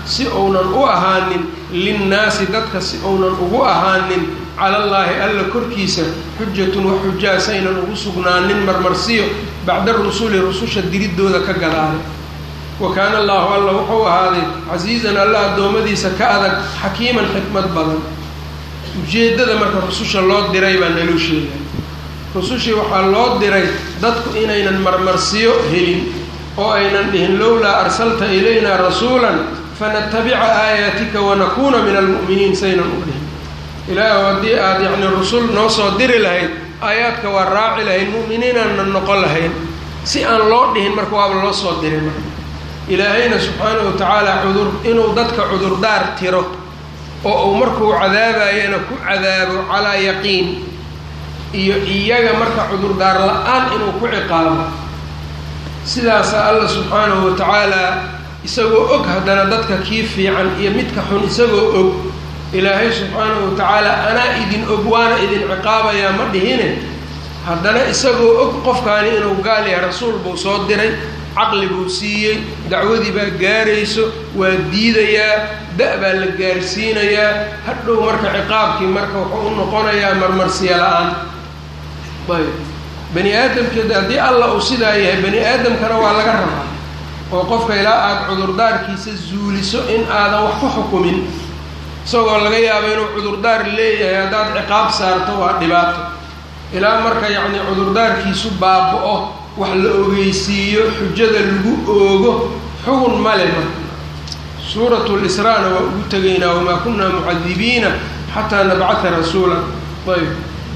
si uunan u ahaanin linnaasi dadka si uunan ugu ahaanin calallaahi alla korkiisa xujatun wax xujaa saynan ugu sugnaanin marmarsiyo bacda rusuli rususha diriddooda ka gadaalay wa kaana allaahu alla wuxuu ahaaday casiizan alla addoommadiisa ka adag xakiiman xikmad badan ujeeddada marka rususha loo diray baa naloo sheegay rusushii waxaa loo diray dadku inaynan marmarsiyo helin oo aynan dhihin lowlaa arsalta ilaynaa rasuulan fanatabica aayaatika wanakuuna min almu'miniin saynan u dhihin ilaahu haddii aada yacni rusul noo soo diri lahayd aayaadka waa raaci lahayn mu'miniinaanna noqon lahayn si aan loo dhihin marka waaba loo soo diray marka ilaahayna subxaanahu wa tacaala cudur inuu dadka cudurdaar tiro oo uu markuu cadaabayana ku cadaabo calaa yaqiin iyo iyaga marka cudurdaar la-aan inuu ku ciqaabo sidaasaa alla subxaanahu wa tacaalaa isagoo og haddana dadka kii fiican iyo midka xun isagoo og ilaahay subxaanahu wa tacaala anaa idin og waana idin ciqaabayaa ma dhihine haddana isagoo og qofkaani inuu gaal yahay rasuul buu soo diray caqli buu siiyey dacwadii baa gaarayso waa diidayaa da- baa la gaarsiinayaa hadhow marka ciqaabkii marka wuxuu u noqonayaa marmarsiya la-aan ayb bani aadamkeeda haddii allah uu sidaa yahay bani aadamkana waa laga rabaa oo qofka ilaa aada cudurdaarkiisa zuuliso in aadan wax ku xukumin isagoo laga yaabo inuu cudurdaar leeyahay haddaad ciqaab saarto waa dhibaato ilaa marka yacni cudurdaarkiisu baaba-o wax la ogeysiiyo xujada lagu oogo xugun male marka suuratu lisraana waa ugu tegaynaa wamaa kunaa mucadibiina xataa nabcata rasuula ayb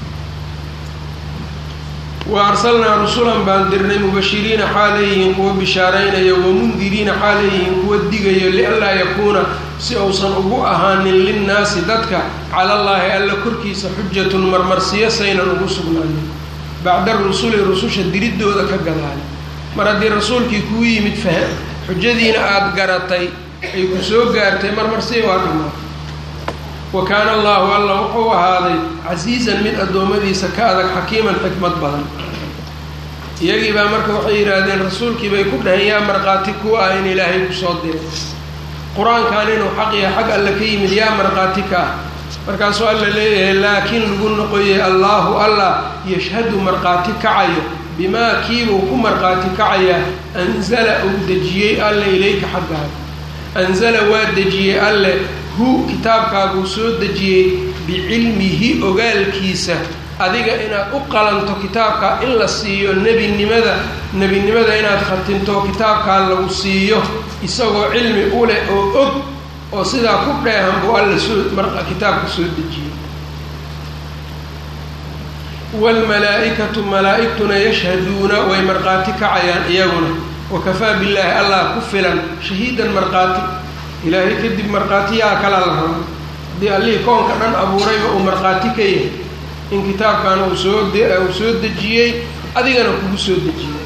wa arsalnaa rusulan baan dirnay mubashiriina xaaleyihiin kuwa bishaaraynaya wamundiriina xaaleyihiin kuwa digayo lianlaa yakuuna si uusan ugu ahaanin linnaasi dadka calallaahi alla korkiisa xujatun marmarsiyo saynan ugu sugnaanin bacda rusuli rususha diriddooda ka gadaali mar haddii rasuulkii kuu yimid fah xujadiina aada garatay ay ku soo gaartay marmarsiyo waa dhamaatay wa kaana allaahu alla wuxuu ahaaday casiizan mid addoommadiisa ka adag xakiiman xikmad badan iyagii baa marka waxay yidhaahdeen rasuulkii bay ku dhaheen yaa markhaati ku ah in ilaahay ku soo diray qur-aankan inuu xaq yahay xag alle ka yimid yaa markhaati ka ah markaasuu alla leeyahay laakiin lagu noqoyay allaahu allah yashhadu markhaati kacayo bimaa kiibuu ku markhaati kacayaa anzala uu dejiyey alle ilayka xaggaaga anzala waa dejiyey alle hu kitaabkaaguu soo dejiyey bicilmihi ogaalkiisa adiga inaad u qalanto kitaabkaa in la siiyo nebinimada nebinimada inaad khatinto kitaabkaa lagu siiyo isagoo cilmi u leh oo og oo sidaa ku dheehan buu alla soo kitaabka soo dejiyey waalmalaa-ikatu malaa-igtuna yashhaduuna way markhaati kacayaan iyaguna wakafaa billaahi allah ku filan shahiidan markhaati ilaahay kadib markhaatiyaa kala la rabo haddii allihii koonka dhan abuurayba uu markhaati ka yahay in kitaabkan uu soo uu soo dejiyey adigana kugu soo dejiyey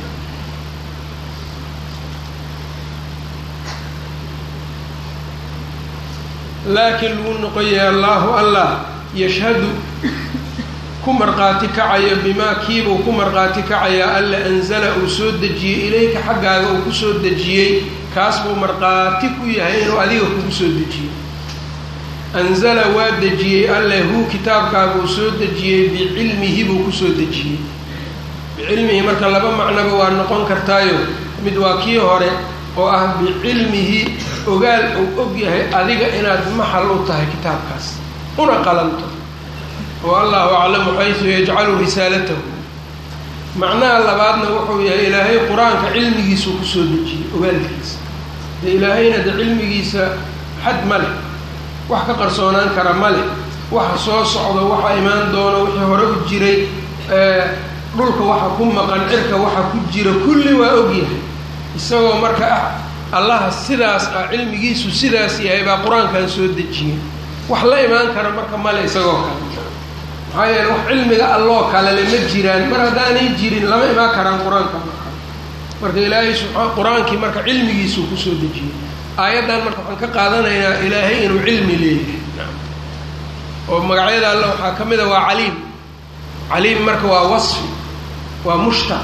laakiin lagu noqoyay allaahu allah yashhadu ku markhaati kacayo bimaa kiibuu ku markhaati kacayaa alla anzala uu soo dejiyey ilayka xaggaaga uu ku soo dejiyey kaas buu markhaati ku yahay inuu adiga kugu soo dejiyey anzala waa dejiyey alle hu kitaabkaabuu soo dejiyey bicilmihi buu kusoo dejiyey bicilmihi marka laba macnoba waa noqon kartaayo mid waa kii hore oo ah bicilmihi ogaal uu og yahay adiga inaad maxal u tahay kitaabkaas una qalanto oo allahu aclamu xaysu yajcalu risaalatahu macnaha labaadna wuxuu yahay ilaahay qur-aanka cilmigiisuu kusoo dejiyey ogaalkiisa dee ilaahayna de cilmigiisa xad ma leh wax ka qarsoonaan kara ma leh waxa soo socdo waxa imaan doono wixii hore u jiray dhulka waxa ku maqan cirka waxa ku jira kulli waa ogyahay isagoo marka ah allaha sidaas ah cilmigiisu sidaas yahay baa qur-aankan soo dejiyey wax la imaan kara marka male isagoo kale maxaa yeele wax cilmiga alloo kalele ma jiraan mar haddaanay jirin lama imaan karaan qur-aanka marka ilaahay subaa qur-aankii marka cilmigiisuu kusoo dejiyey aayaddan marka waxaan ka qaadanaynaa ilaahay inuu cilmi leeyahay oo magacyada alle waxaa ka mid a waa caliim caliim marka waa wasfi waa mushtaq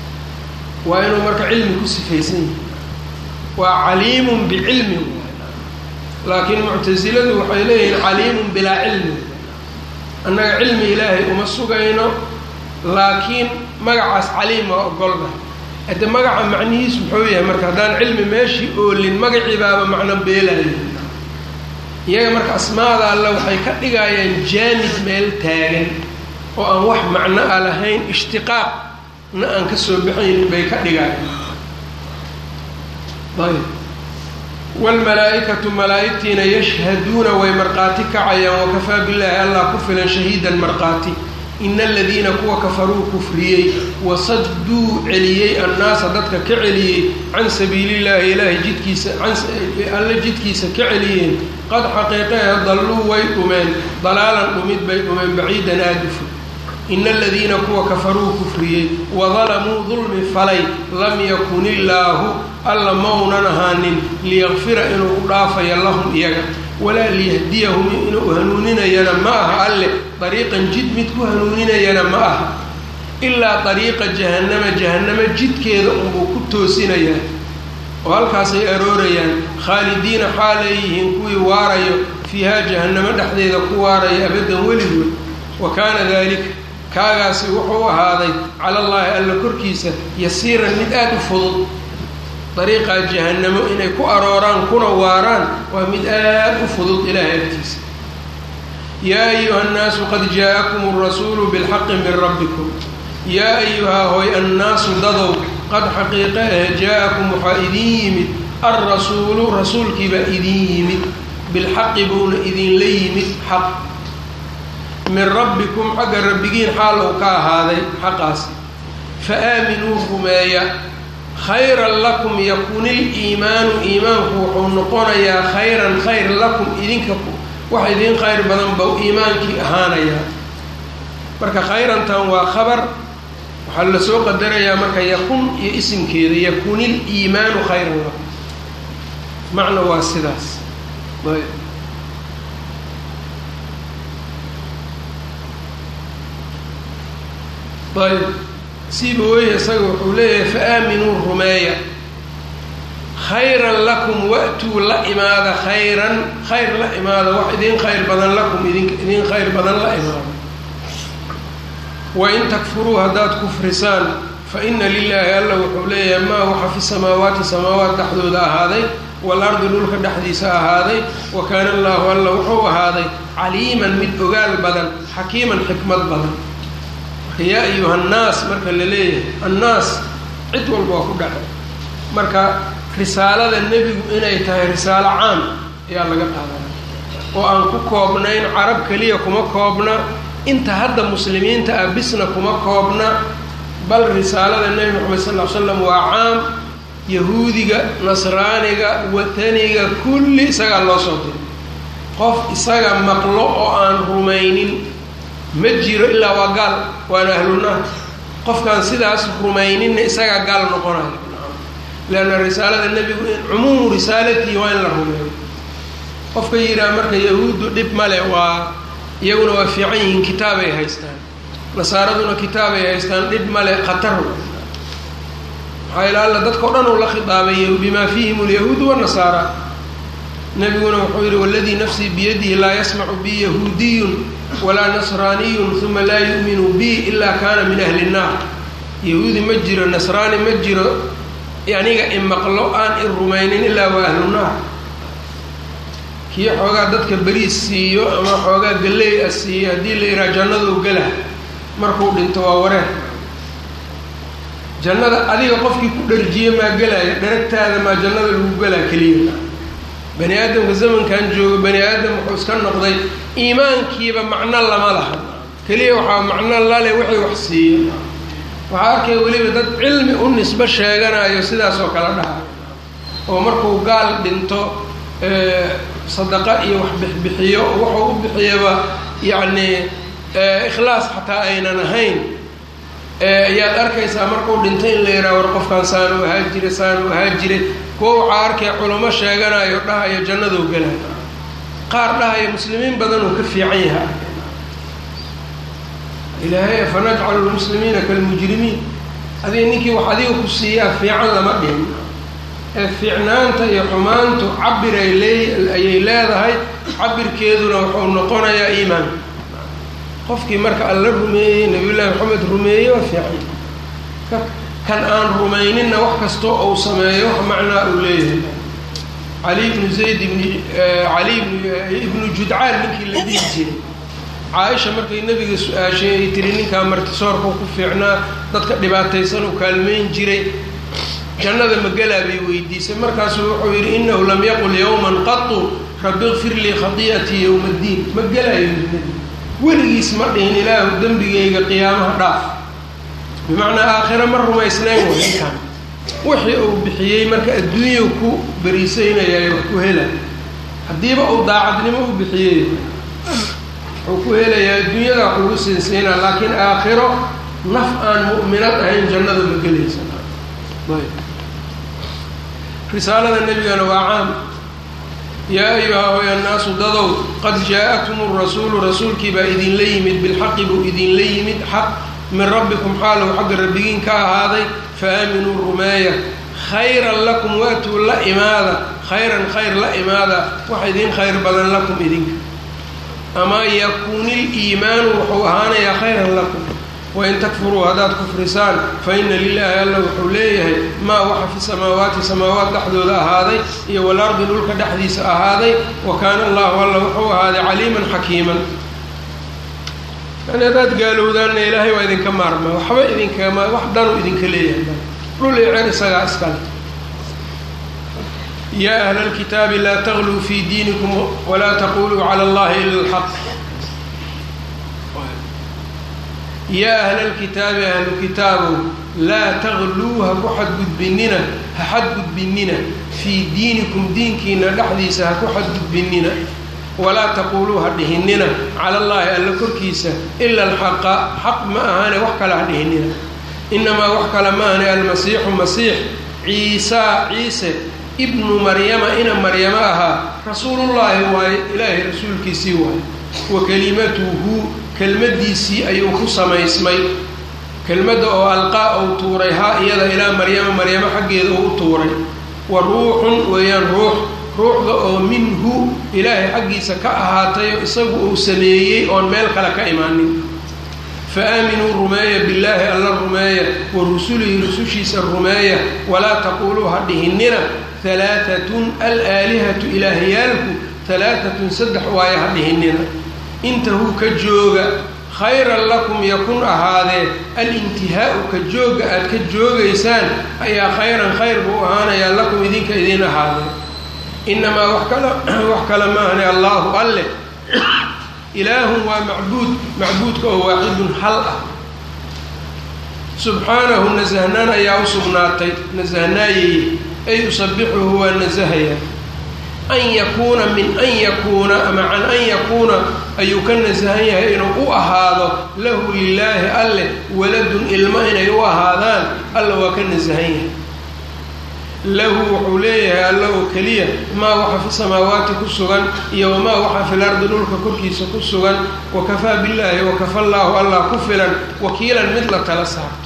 waa inuu marka cilmi ku sifaysan yahay waa caliimun bicilmi laakiin muctasiladu waxay leeyihiin caliimun bilaa cilmi annaga cilmi ilaahay uma sugayno laakiin magacaas caliim waa ogolna hade magaca macnihiisu muxuu yahay marka haddaan cilmi meeshii oolin magacii baaba macno beelayo iyaga marka asmaada alle waxay ka dhigayaan jaamid meel taagan oo aan wax macno a lahayn ishtiqaaqna aan ka soo baxaynin bay ka dhigayaan ayb waalmalaa-ikatu malaa-igtiina yashhaduuna way markhaati kacayaan wakafaa billaahi allah ku filan shahiidan markhaati ina aladiina kuwa kafaruu kufriyey wasadduu celiyey annaasa dadka ka celiyey can sabiilillaahi ilaahay jidkiisa alle jidkiisa ka celiyeen qad xaqiiqehe dalluu way dhumeen dalaalan dhumid bay dhumeen baciidan aadufo ina aladiina kuwa kafaruu kufriyey wadalamuu dulmi falay lam yakun illaahu alla maunan ahaanin liyaqfira inuu u dhaafayo lahum iyaga walaa liyahdiyahum inuu hanuuninayana ma aha alle dariiqan jid mid ku hanuuninayana ma aha ilaa dariiqa jahannama jahannamo jidkeeda unbuu ku toosinayaa oo halkaasay aroorayaan khaalidiina xaaleeyihiin kuwii waarayo fiihaa jahannamo dhexdeeda ku waarayo abaddan weligood wa kaana daalika kaagaasi wuxuu ahaaday cala allaahi alla korkiisa yasiiran mid aada u fudud dariiqaa jahannamo inay ku arooraan kuna waaraan waa mid aada u fudud ilaahay agtiisa yaa ayuha annaasu qad jaa-akum alrasuulu bilxaqi min rabbikum yaa ayuhaa hoy annaasu dadow qad xaqiiqe ah jaa-akum waxaa idin yimid alrasuulu rasuulkiibaa idin yimid bilxaqi buuna idinla yimid xaq min rabbikum xagga rabbigiin xaal uu ka ahaaday xaqaasi fa aaminuu rumeeya khayran lakum yakun iliimaanu iimaanku wuxuu noqonayaa khayran khayr lakum idinka wax idin khayr badan bau iimaankii ahaanayaa marka khayrantan waa khabar waxaa la soo qadarayaa marka yakun iyo isimkeeda yakunil iimaanu khayran lakum macna waa sidaas ayb siiba weye isaga wuxuu leeyahay fa aaminuu rumeeya khayran lakum wa-tuu la imaada khayran khayr la imaada wax idin khayr badan lakum idin idin khayr badan la imaada wain takfuruu haddaad kufrisaan fa ina lilaahi alla wuxuu leeyahay maa waxa fi samaawaati samaawaat dhexdooda ahaaday waalardi dhulka dhexdiisa ahaaday wa kaana allaahu alla wuxuu ahaaday caliiman mid ogaal badan xakiiman xikmad badan yaa ayuha annaas marka la leeyahay annaas cid walba waa ku dhacay marka risaalada nebigu inay tahay risaalo caam ayaa laga qaadanaya oo aan ku koobnayn carab keliya kuma koobna inta hadda muslimiinta ah bisna kuma koobna bal risaalada nebi moxamed sal ll ly slam waa caam yahuudiga nasraaniga wataniga kulli isagaa loo soo diray qof isaga maqlo oo aan rumaynin ma jiro ilaa waa gaal waana ahlunaar qofkaan sidaas rumayninna isagaa gaal noqonayo leanna risaalada nebigu cumuumu risaalatihi waa in la rumeeyo qofka yidhaha marka yahuuddu dhib male waa iyaguna waa fiican yihiin kitaabay haystaan nasaaraduna kitaabay haystaan dhib male khatar maxaa ila alla dadka o dhan uu la khitaabay bimaa fiihim alyahuudu wanasaara nebiguna wuxuu yidhi waladii nafsii biyadihi laa yasmacu bi yahuudiyun walaa nasraaniyun uma laa yu'minu bi ilaa kaana min ahli nnaar yahuudi ma jiro nasraani ma jiro aniga imaqlo aan i rumaynin ilaa waa ahlu naar kii xoogaa dadka beriis siiyo ama xoogaa galley a siiyo haddii la yidhaha jannaduu gala markuu dhinto waa wareer jannada adiga qofkii ku dharjiye maa gelaya dharagtaada maa jannada lagu galaa keliya bani aadamka zamankan jooga bani aadam wuxuu iska noqday iimaankiiba macno lama laha keliya waxaa macno lale wixii wax siiya waxaa arkaya weliba dad cilmi u nisbo sheeganayo sidaas oo kale dhahayo oo markuu gaal dhinto sadaqa iyo wax bixbixiyo wuxuu u bixiyaba yacni ikhlaas xataa aynan ahayn ayaad arkaysaa markuu dhinto in la yidhaha war qofkaan saanu ahaa jire saanu ahaa jire kuwa waxaa arkaya culamo sheeganayo dhahayo jannaduu gelayo qaar dhahayo muslimiin badan uu ka fiican yahay ilaahay afanajcalu lmuslimiina kalmujrimiin adiga ninkii wax adiga ku siiyaa fiican lama dhihin ee fiicnaanta iyo xumaantu cabir ay lee ayay leedahay cabirkeeduna wuxuu noqonayaa iimaan qofkii marka alla rumeeyey nabiyullaahi maxamed rumeeyey waa fiican kan aan rumayninna wax kastoo uu sameeyo wax macnaa uu leeyahay cali ibnu zayd ibni cali ibnu judcaan ninkii la dhihi jiray caaisha markay nebiga su-aashay ay tiri ninkaa martisoorkau ku fiicnaa dadka dhibaataysan uu kaalmayn jiray jannada magelaa bay weydiisay markaasuu wuxuu yidhi innahu lam yaqul yowman qatu rabbi ikfir lii khadii'atii yowma ddiin ma gelaayo weligiis ma dhihin ilaahu dembigayga qiyaamaha dhaaf bimacnaa aakhiro ma rumaysnayn way ninkaan wixii uu bixiyey marka adduunya ku beriisaynayaay wax ku hela haddiiba uu daacadnimo u bixiyey wuxuu ku helayaa adduunyada wax lagu siinsiinaa laakiin aakhiro naf aan mu'minad ahayn jannada ma gelaysa risaalada nebigana waa caam yaa ayuha hoya naasu dadow qad jaa-akum rasuulu rasuulkii baa idinla yimid bilxaqi buu idinla yimid xaq min rabbikum xaalow xagga rabbigiin ka ahaaday fa aaminuu rumeeya khayran lakum waatuu la imaada khayran khayr la imaada wax idin khayr badan lakum idinka ama yakuunil iimaanu wuxuu ahaanayaa khayran lakum wain takfuruu haddaad kufrisaan fa ina lilaahi alla wuxuu leeyahay maa waxa fi samaawaati samaawaat dhexdooda ahaaday iyo walardi dhulka dhexdiisa ahaaday wa kaana allahu alla wuxuu ahaaday caliiman xakiiman yani haddaad gaalowdaanna ilaahay waa idinka maarma waxba idinkama wax dhanuu idinka leeyahay dhul iyo cer isagaa iskale yaa ahla alkitaabi laa tagluu fii diinikum walaa taquluu cala allahi ila alxaq yaa ahla alkitaabi ahlu kitaabow laa tagluu ha ku xadgudbinina ha xadgudbinina fii diinikum diinkiina dhexdiisa ha ku xadgudbinina walaa taquuluu ha dhihinina cala allaahi alla korkiisa ila alxaqa xaq ma ahaane wax kale ha dhihinina inamaa wax kale ma ahane almasiixu masiix ciisaa ciise ibnu maryama ina maryamo ahaa rasuulullaahi waaye ilaahay rasuulkiisii waaye wa kelimatuhu kelmaddiisii ayuu ku samaysmay kelmadda oo alqaa ou tuuray haa iyada ilaa maryama maryamo xaggeeda uu u tuuray wa ruuxun weeyaan ruux ruuxda oo minhu ilaahay xaggiisa ka ahaatayo isagu uu sameeyey oon meel kale ka imaanin fa aaminuu rumeeya billaahi alla rumeeya wa rusulihi rusushiisa rumeeya walaa taquuluu ha dhihinina halaatatun alaalihatu ilaahyaalku halaatatun saddex waaye ha dhihinina intahuu ka jooga khayran lakum yakun ahaadee alintihaau ka jooga aad ka joogaysaan ayaa khayran khayr buu ahaanayaa lakum idinka idin ahaadee inamaa wax kala wax kale maahane allaahu alle ilaahun waa macbuud macbuudka oo waaxidun hal ah subxaanahu nasahnaan ayaa u sugnaatay nasahnaayeye ay usabixuhu waa nasahaya an yakuuna min an yakuuna ama can an yakuuna ayuu ka nasahan yahay inuu u ahaado lahu lilaahi alleh waladun ilmo inay u ahaadaan alla waa ka nasahan yahay lahu wuxuu leeyahay alla oo keliya maa waxa fi samaawaati ku sugan iyo wamaa waxa fil ardi dhulka korkiisa ku sugan wakafaa billaahi wakafa llaahu allah ku filan wakiilan mid la tala saarto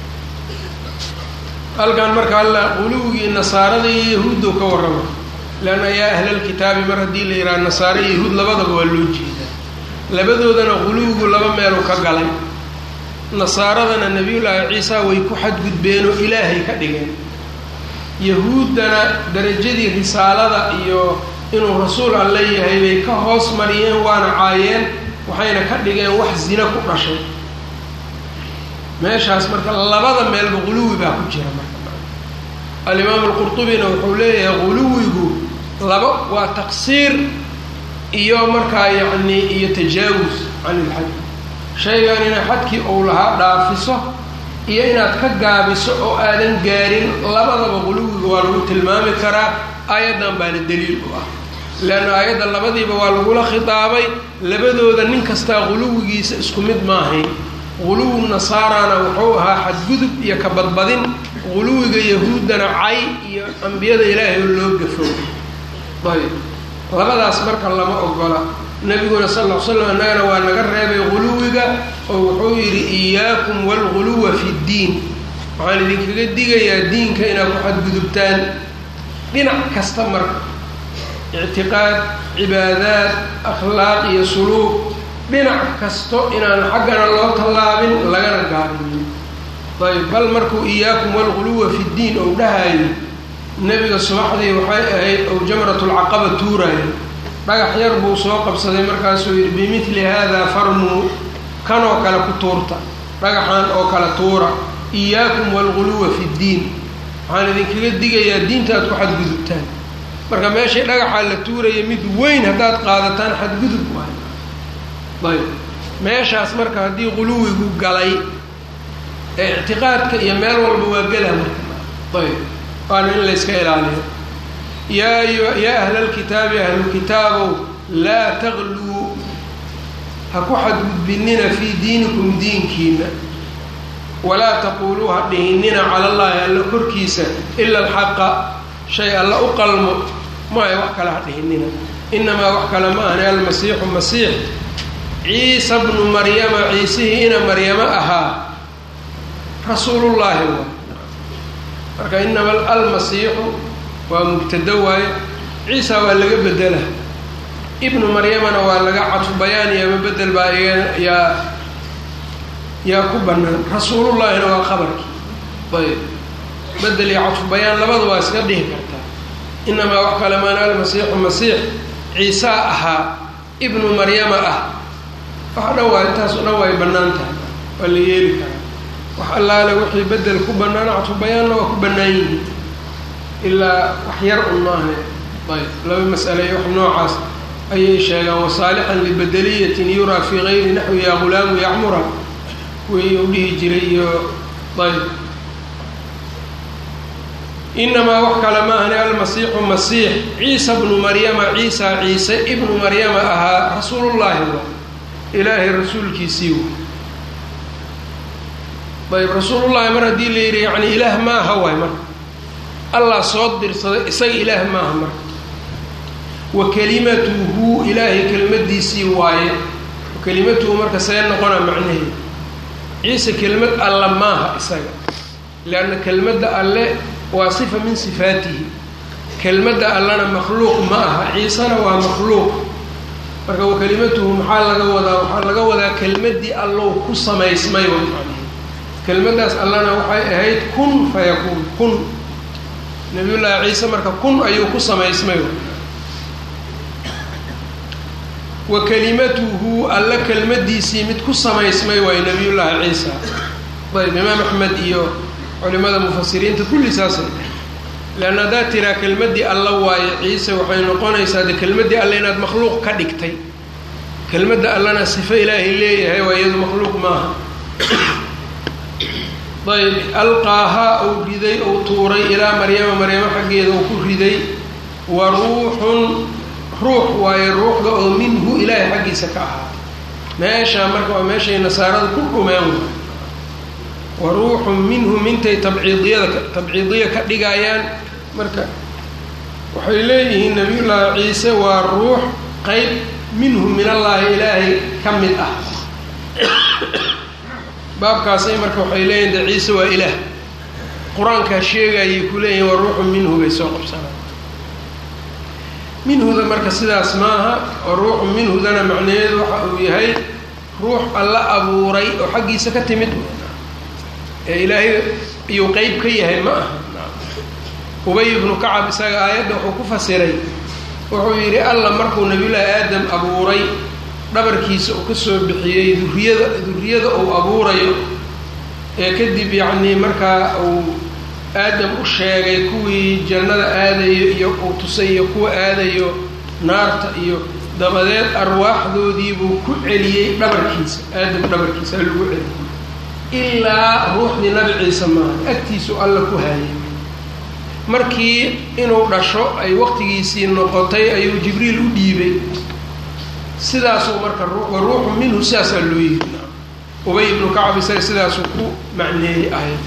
halkan marka alla quluwigii nasaarada iyo yahuuddow ka warrama leanna yaa ahlalkitaabi mar haddii la yidhaha nasaare iyo yahuud labadaba waa loo jeedaa labadoodana quluwigu laba meelu ka galay nasaaradana nebiyullaahi ciisa way ku xadgudbeenoo ilaahay ka dhigeen yahuuddana darajadii risaalada iyo inuu rasuul alle yahay bay ka hoos mariyeen waana caayeen waxayna ka dhigeen wax zina ku dhashay meeshaas marka labada meelba quluwi baa ku jira marka alimaamu alqurtubina wuxuu leeyahay quluwigu laba waa taqsiir iyo markaa yacni iyo tajaawus can ilxad shaygan inay xadkii ou lahaa dhaafiso iyo inaad ka gaabiso oo aadan gaarin labadaba quluwiga waa lagu tilmaami karaa aayaddan baana daliil u ah leanna aayadda labadiiba waa lagula khitaabay labadooda nin kastaa quluwigiisa isku mid maahayn quluwu nasaarana wuxuu ahaa xadgudub iyo ka badbadin quluwiga yahuuddana cay iyo ambiyada ilaahay oo loo gafo ayb labadaas marka lama ogola nebiguna sal ll ly slam annagana waa naga reebay quluwiga oo wuxuu yidhi iyaakum waalguluwa fi ddiin waxaan idinkaga digayaa diinka inaad ku xadgudubtaan dhinac kasta marka ictiqaad cibaadaad akhlaaq iyo suluuq dhinac kasto inaan xaggana loo tallaabin lagana gaabinin ayb bal markuu iyaakum walguluwa fi ddiin ou dhahayo nebiga subaxdii waxay ahayd ou jamratulcaqaba tuuraayo dhagax yar buu soo qabsaday markaasuu yidhi bimidli haadaa farmuu kanoo kale ku tuurta dhagaxan oo kale tuura iyaakum walguluwa fi ddiin waxaan idinkaga digayaa diinta aad ku xadgudubtaan marka meeshii dhagaxaa la tuuraya mid weyn haddaad qaadataan xadgudub waay ayb meeshaas marka haddii quluwigu galay ee ictiqaadka iyo meel walba waa gela marka ayb waana in layska ilaaliyo yaa yaa ahlalkitaabi ahlulkitaabow laa tagluu ha ku xadgudbinina fii diinikum diinkiina walaa taquuluu ha dhihinina cala allaahi alla korkiisa ila alxaqa shay alla u qalmo maayo wax kale ha dhihinina inamaa wax kale ma ahni almasiixu masiix ciisa bnu maryama ciisihii ina maryamo ahaa rasuulullaahi waay marka inama almasiixu waa mubtado waaye ciisa waa laga bedela ibnu maryamana waa laga cadfu bayaan iyo ama bedel baa yaa yaa ku bannaan rasuulullaahina waa qabarkii ayb bedel iyo cadfu bayaan labada waa iska dhihi kartaa inamaa wax kale maana almasiixu masiix ciisaa ahaa ibnu maryama ah waxa dhan waa intaas o dhan way bannaan tahay waa la yeeli karaa wax allaale wixii bedel ku bannaan cadfu bayaanna waa ku bannaan yihiin ilaa wax yar un maaha ayb laba mas'ale iyo wax noocaas ayay sheegaan wasaalixan libedeliyatin yuraa fii gayri naxwi yaa gulaamu yacmura kuwii u dhihi jiray iyo ayb inamaa wax kale ma ahni almasiixu masiix ciisa bnu maryama ciisa ciise ibnu maryama ahaa rasuulullaahi wa ilaahay rasuulkiisii wa ayb rasuulullaahi mar haddii la yidhi yani ilaah maaha waay marka allah soo dirsaday isaga ilaah maaha marka wa kelimatuhu ilaahay kelimadiisii waaye kelimatuhu marka see noqona macnaheeda ciise kelimad alla maaha isaga leanna kelmadda alle waa sifa min sifaatihi kelmadda allana makhluuq ma aha ciisena waa makhluuq marka wa kelimatuhu maxaa laga wadaa waxaa laga wadaa kelmaddii allow ku samaysmay way macnaheed kelmaddaas allana waxay ahayd kun fayakuun kun nabiyullaahi ciise marka kun ayuu ku samaysmay wa kelimatuhu alla kelmadiisii mid ku samaysmay waayo nabiyullaahi ciisa ayb imaam axmed iyo culimada mufasiriinta kulli saasay leanna haddaad tiraa kelmaddii alla waayo ciise waxay noqonaysaa de kelmaddii alle inaad makhluuq ka dhigtay kelmadda allana sifo ilaahay leeyahay waa iyadu makhluuq maaha ayb alqaahaa uu riday uu tuuray ilaa maryama maryamo xaggeeda uu ku riday wa ruuxun ruux waayo ruuxda oo minhu ilaahay xaggiisa ka ahaa meeshaa marka waa meeshay nasaarada ku dhumeen wa ruuxun minhu mintay tabciidiyada tabciidiya ka dhigayaan marka waxay leeyihiin nabiyullaahi ciise waa ruux qeyb minhu min allaahi ilaahay ka mid ah baabkaasay marka waxay leeyihin de ciise waa ilaah qur-aankaa sheegayay ku leeyihin waa ruuxun minhu bay soo qabsanaan minhuda marka sidaas maaha oo ruuxu minhudana macnaheedu waxa uu yahay ruux alla abuuray oo xaggiisa ka timid ee ilaahay iyuu qeyb ka yahay ma aha ubay ibnu kacab isaga aayadda wuxuu ku fasiray wuxuu yidhi alla markuu nabiyullaahi aadam abuuray dhabarkiisa uu ka soo bixiyey duriyada duriyada uu abuurayo ee kadib yacnii markaa uu aadam u sheegay kuwii jannada aadayo iyo uu tusay iyo kuwa aadayo naarta iyo dabadeed arwaaxdoodiibuu ku celiyey dhabarkiisa aadam dhabarkiisa lagu celiyey ilaa ruuxdii nabi ciise maaha agtiisu alla ku haayay markii inuu dhasho ay waqtigiisii noqotay ayuu jibriil u dhiibay sidaasuu marka wa ruuxu minhu sidaasaa loo yiri ubay ibnu kacab isaga sidaasuu ku macneeyey ahayd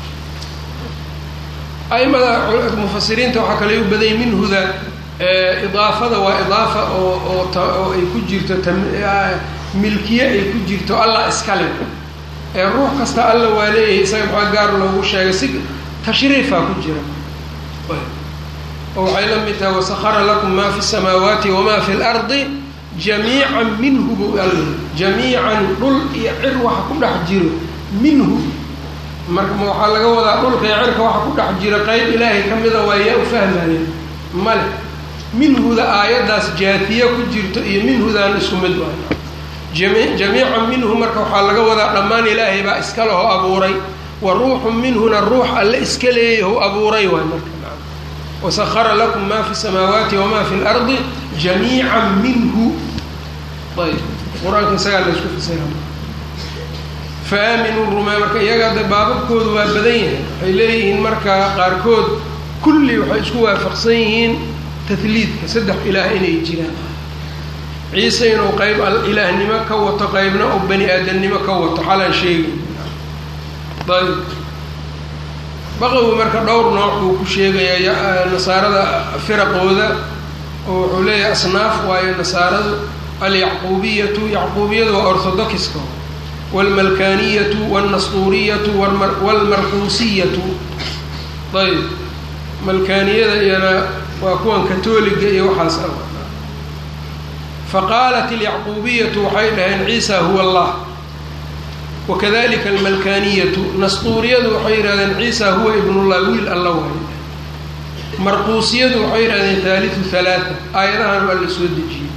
aimada mufasiriinta waxaa kale u badayay minhuda idaafada waa idaafa oo oo oo ay ku jirto milkiye ay ku jirto allah iskale ee ruux kasta alla waa leeyahay isaga maxaa gaar loogu sheegay si tashriifaa ku jira oo waxay la mid tahay wasahara lakum maa fi samaawaati wamaa fi lardi jamiican minhu buu alla jamiican dhul iyo cir waxa ku dhex jiro minhu marka ma waxaa laga wadaa dhulka iyo cirka waxa ku dhex jira qeyb ilaahay ka mida waa yaa u fahmaya male minhuda aayaddaas jaatiya ku jirto iyo minhudaan isku mid waay jami jamiican minhu marka waxaa laga wadaa dhammaan ilaahay baa iska leho abuuray wa ruuxun minhuna ruux alle iska leeyahu abuuray waay marka wasahara lakum maa fi samaawaati wamaa fi lardi jamiican minhu ayb qur-aanka isagaa la isku fasira faaaminuu rumey marka iyaga de baababkoodu waa badan yahay waxay leeyihiin marka qaarkood kulli waxay isku waafaqsan yihiin tahliidka saddex ilaah inay jiraan ciise inuu qeyb ilaahnimo ka wato qeybna oo bani aadamnimo ka wato xalaan sheegay ayb baqawi marka dhowr nooc buu ku sheegayaa nasaarada firaqooda oo wuxuu leeyahay asnaaf waayo nasaaradu alyacquubiyatu yacquubiyadu waa orthodoxiska waalmalkaniyatu waalnasduuriyatu waalmarquusiyatu ayb malkaaniyada iyana waa kuwan katoliga iyo waxaas ah faqaalat alyacquubiyatu waxay dhaheen ciisa huwa allah wakadalika almalkaniyatu nasduuriyadu waxay yidhahdeen ciisa huwa ibnullah wiil alla waayo marquusiyadu waxay yidhahdeen haaliu halaata aayadahan waa la soo dejiyey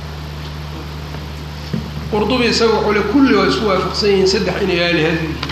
qurdubi isaga wuxuu le kulli waa isku waafaqsan yihiin saddex inay aalihada yihiin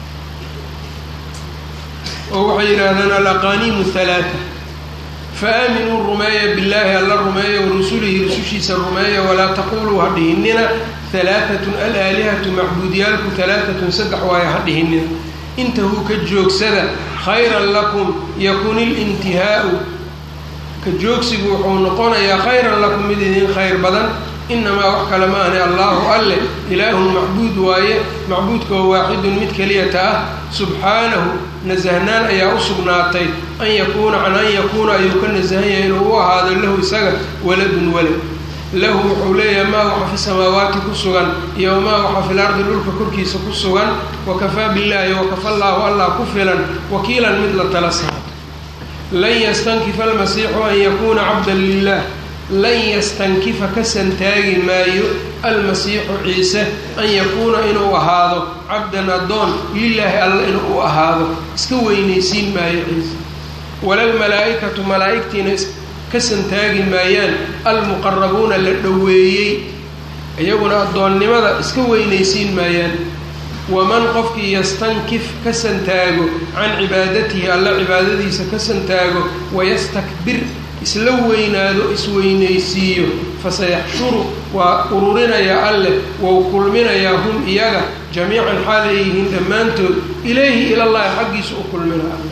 oo waxay yidhaahdeen alaqaniimu halaata faaaminuu rumeeya billaahi alla rumeeya warusulihi rusushiisa rumeeya walaa taquluu ha dhihinina halaatatun alaalihatu macbuudiyaalku halaatatun saddex waayo ha dhihinina intahuu ka joogsada khayran lakum yakun ilintihaau ka joogsigu wuxuu noqonayaa khayran lakum mid idin khayr badan inamaa wax kale ma ahne allaahu alle ilaahun macbuud waaye macbuudka oo waaxidun mid keliyata ah subxaanahu nasahnaan ayaa u sugnaatay an yakuuna can an yakuuna ayuu ka nasahan yahay inuu u ahaado lahu isaga waladun walad lahu wuxuu leeyahay maa waxa fi samaawaati ku sugan iyo maa waxa fil ardi dhulka korkiisa ku sugan wakafaa billaahi wakafa llaahu allah ku filan wakiilan mid la tala saato lan yastankifa almasiixu an yakuuna cabdan lilah lan yastankifa ka santaagi maayo almasiixu ciise an yakuuna inuu ahaado cabdan addoon lilaahi alla inuu u ahaado iska weynaysiin maayo ciise walalmalaa-ikatu malaa-igtiina ka santaagi maayaan almuqarabuuna la dhoweeyey iyaguna addoonnimada iska weynaysiin maayaan waman qofkii yastankif ka santaago can cibaadatihi alla cibaadadiisa ka santaago wayastakbir isla weynaado isweynaysiiyo fasayaxshuru waa ururinayaa alleh wou kulminayaa hum iyaga jamiican xaalay yihiin dhammaantood ilayhi ilallahi xaggiisa u kulmina alle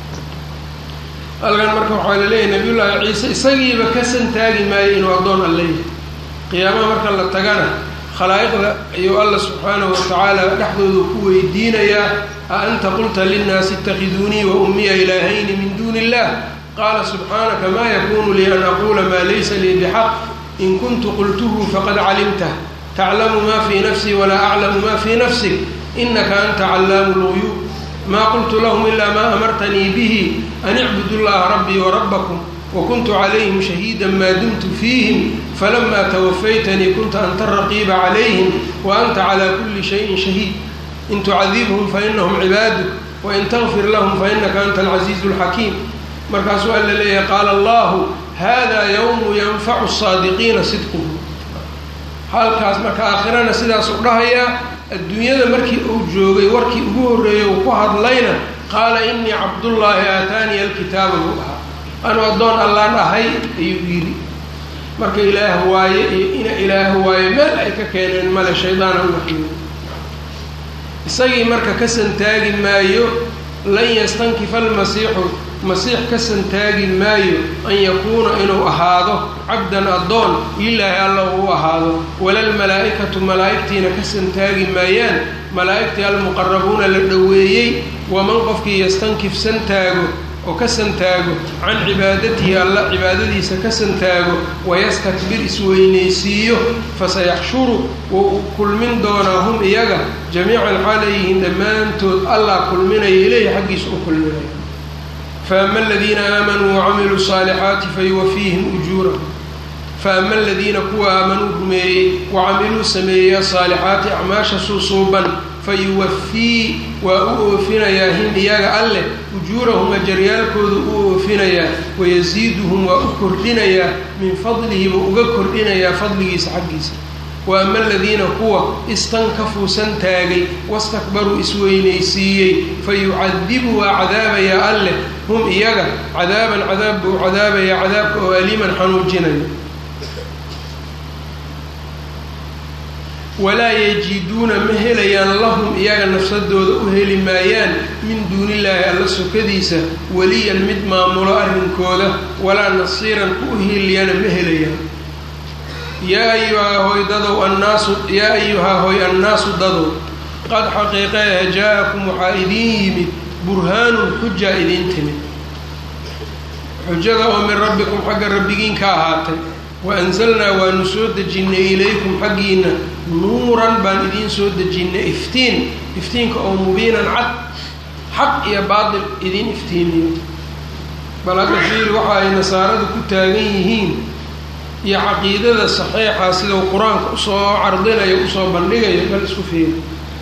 halkan marka waxaa la leeyahay nabiyullaahi ciise isagiiba ka santaagi maayo inuu addoon alle yahay qiyaamaha marka la tagana khalaa'iqda ayuu alla subxaanahu watacaala dhexdooda ku weydiinayaa a anta qulta linnaasi itakhiduunii wa ummiya ilaahayni min duuni illah qaala subxaanaka maa yakunu lii an aquula maa laysa lii bixaq in kuntu qultuhu faqad calimtah taclamu ma fii nafsii walaa aclamu ma fii nafsik inaka anta callaamu lguyuub maa qultu lahum ilaa maa amartanii bihi an icbudu llaha rabbii warabbakum wakuntu calayhim shahiida maa dumtu fiihim falamaa tawafaytanii kunta anta raqiiba calayhim wa anta calaa kulli shayin shahiid in tucadibhum fainahum cibaaduk wain takfir lahum fainaka anta alcasiizu alxakiim markaasuu alla leeyahay qaala allahu hada yowmu yanfacu saadiqiina sidquhu halkaas marka aakhirana sidaasuu dhahayaa adduunyada markii uu joogay warkii ugu horreeyey uu ku hadlayna qaala inii cabdullaahi aataaniya alkitaaba buu ahaa anuu addoon allaan ahay ayuu yidhi marka ilaah waaye iyo ina ilaah waaye meel ay ka keeneen male shaydaana u waxyooda isagii marka ka santaagi maayo lan yastankifa almasiixu masiix ka santaagi maayo an yakuuna inuu ahaado cabdan addoon lilaahi alla uu ahaado walalmalaa-ikatu malaa'igtiina ka santaagi maayaan malaa'igtii almuqarabuuna la dhoweeyey waman qofkii yastankif santaago oo ka santaago can cibaadatihi alla cibaadadiisa ka santaago wayastakbir isweynaysiiyo fasayaxshuru wuu kulmin doonaa hum iyaga jamiican xaalayyihiin dhammaantood allah kulminaya ileyhi xaggiisa u kulminaya faama aladiina aamanuu wacamiluu saalixaati fayuwafiihim ujuurahum faama aladiina kuwa aamanuu rumeeyey wacamiluu sameeyey asaalixaati acmaasha suusuuban fayuwafii waa u oofinayaa him iyaga alleh ujuurahum ajaryaalkoodu u oofinayaa wayasiiduhum waa u kordhinayaa min fadlihi buu uga kordhinayaa fadligiisa xaggiisa wa ama aladiina kuwa istankafuusan taagay wastakbaruu isweynaysiiyey fayucadibu waa cadaabayaa alleh hum iyaga cadaaban cadaab buu cadaabayaa cadaabka oo aliiman xanuujinaya walaa yajiduuna ma helayaan lahum iyaga nafsadooda u heli maayaan min duunillaahi alla sokadiisa weliyan mid maamulo arrinkooda walaa nasiiran ku hiiliyana ma helayaan yaa ayuhaa hoy dadow annaasu yaa ayuhaa hoy annaasu dadow qad xaqiiqeeha jaa-akum waxaa idiin yimid burhaanun xujaa idiin timid xujada oo min rabbikum xagga rabbigiin ka ahaatay wa anzalnaa waanu soo dejinnay ilaykum xaggiina nuuran baan idiin soo dejinnay iftiin iftiinka oo mubiinan cad xaq iyo baatil idiin iftiimiyo bal hadda fiil waxa ay nasaaradu ku taagan yihiin iyo caqiidada saxiixa sidau qur-aanka usoo cardinayo usoo bandhigayo bal isku fiiri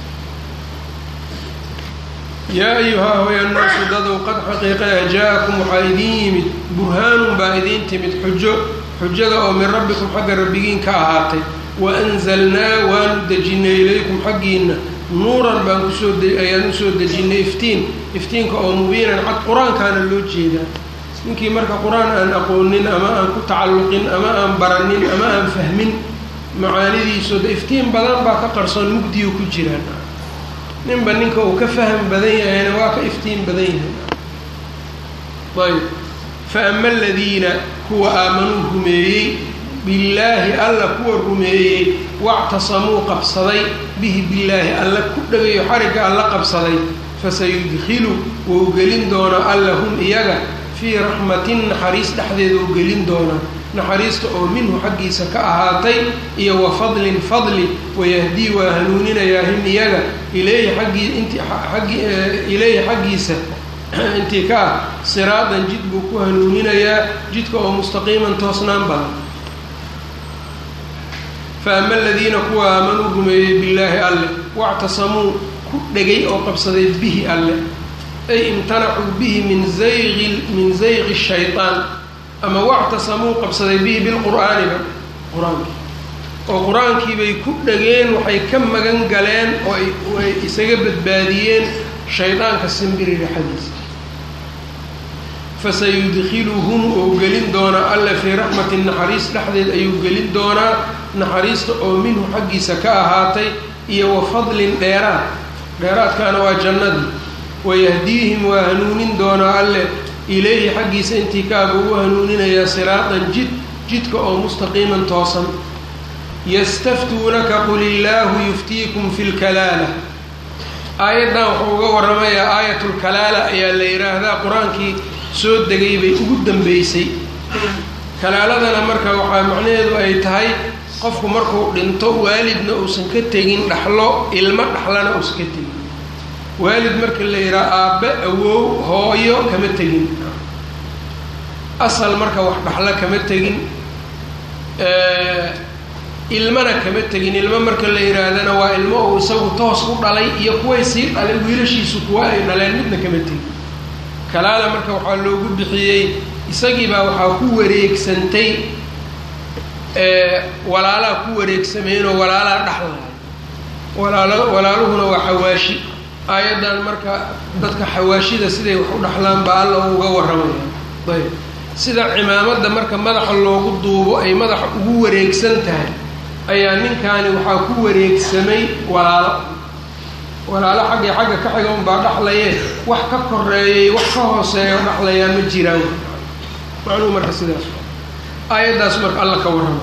yaa ayuhaa hoy annaasu dadow qad xaqiiqeha jaa-akum waxaa idiin yimid burhaanun baa idiin timid xujo xujada oo min rabbikum xagga rabbigiin ka ahaatay wa anzalnaa waanu dejinnay ilaykum xaggiina nuuran baan kusoo ayaan usoo dejinnay iftiin iftiinka oo mubiinan cad qur-aankaana loo jeedaa ninkii marka qur-aan aan aqoonin ama aan ku tacalluqin ama aan baranin ama aan fahmin macaanidiisooda iftiin badan baa ka qarsoon mugdiyu ku jiraan ninba ninka uu ka faham badan yahayna waa ka iftiin badan yahay ayb fa ama aladiina kuwa aamanuu rumeeyey billaahi alla kuwa rumeeyey wactasamuu qabsaday bihi billaahi alla ku dhagayo xarigga alla qabsaday fasayudkilu wou gelin doonaa alla hum iyaga fii raxmatin naxariis dhexdeeda uu gelin doonaa naxariista oo minhu xaggiisa ka ahaatay iyo wa fadlin fadli wayahdii waa hanuuninayaa him iyaga ilayhi aggii int aggi ilayhi xaggiisa intii ka ah siraadan jid buu ku hanuuninayaa jidka oo mustaqiiman toosnaan badan fa ama aladiina kuwa aamanuu rumeeyey billaahi alleh wactasamuu ku dhegay oo qabsaday bihi alleh ay imtanacuu bihi min zayqi min zayqi shaytaan ama wactasamuu qabsaday bihi bilqur'aaniba qur-aankii oo qur-aankii bay ku dhageen waxay ka magan galeen oo ay isaga badbaadiyeen shaydaanka simbiri raxadiisa fasayudkiluhum ou gelin doonaa alla fii raxmatin naxariis dhexdeed ayuu gelin doonaa naxariista oo minhu xaggiisa ka ahaatay iyo wa fadlin dheeraad dheeraadkaana waa jannadii wayahdiihim waa hanuunin doonaa alle ilayhi xaggiisa intii kaaba ugu hanuuninayaa siraatan jid jidka oo mustaqiiman toosan yastaftuunaka qul illaahu yuftiikum fi lkalaala aayaddan wuxuu uga warramayaa aayatulkalaala ayaa la yidhaahdaa qur-aankii soo degay bay ugu dambeysay kalaaladana marka waxaa macnaheedu ay tahay qofku markuu dhinto waalidna uusan ka tegin dhaxlo ilmo dhaxlana uusan ka tegin waalid marka la yidhaha aabbe awow hooyo kama tegin asal marka wax dhaxlo kama tegin ilmana kama tegin ilmo marka la yidhaahdana waa ilmo uu isagu toos u dhalay iyo kuway sii dhalay wiilashiisu kuwa ay dhaleen midna kama tegin kalaala marka waxaa loogu bixiyey isagiibaa waxaa ku wareegsantay walaalaa ku wareegsameenoo walaalaa dhaxlahay walaalo walaaluhuna waa xawaashi aayaddan marka dadka xawaashida siday wax u dhaxlaan baa alla uga warramaya ayb sida cimaamadda marka madaxa loogu duubo ay madaxa ugu wareegsan tahay ayaa ninkaani waxaa ku wareegsamay walaalo walaalo xaggii xagga ka xiga unbaa dhaxlaye wax ka koreeyay wax ka hooseeya o dhaxlayaa ma jiraan macnuhu marka sidaas aayaddaas marka alla ka warrama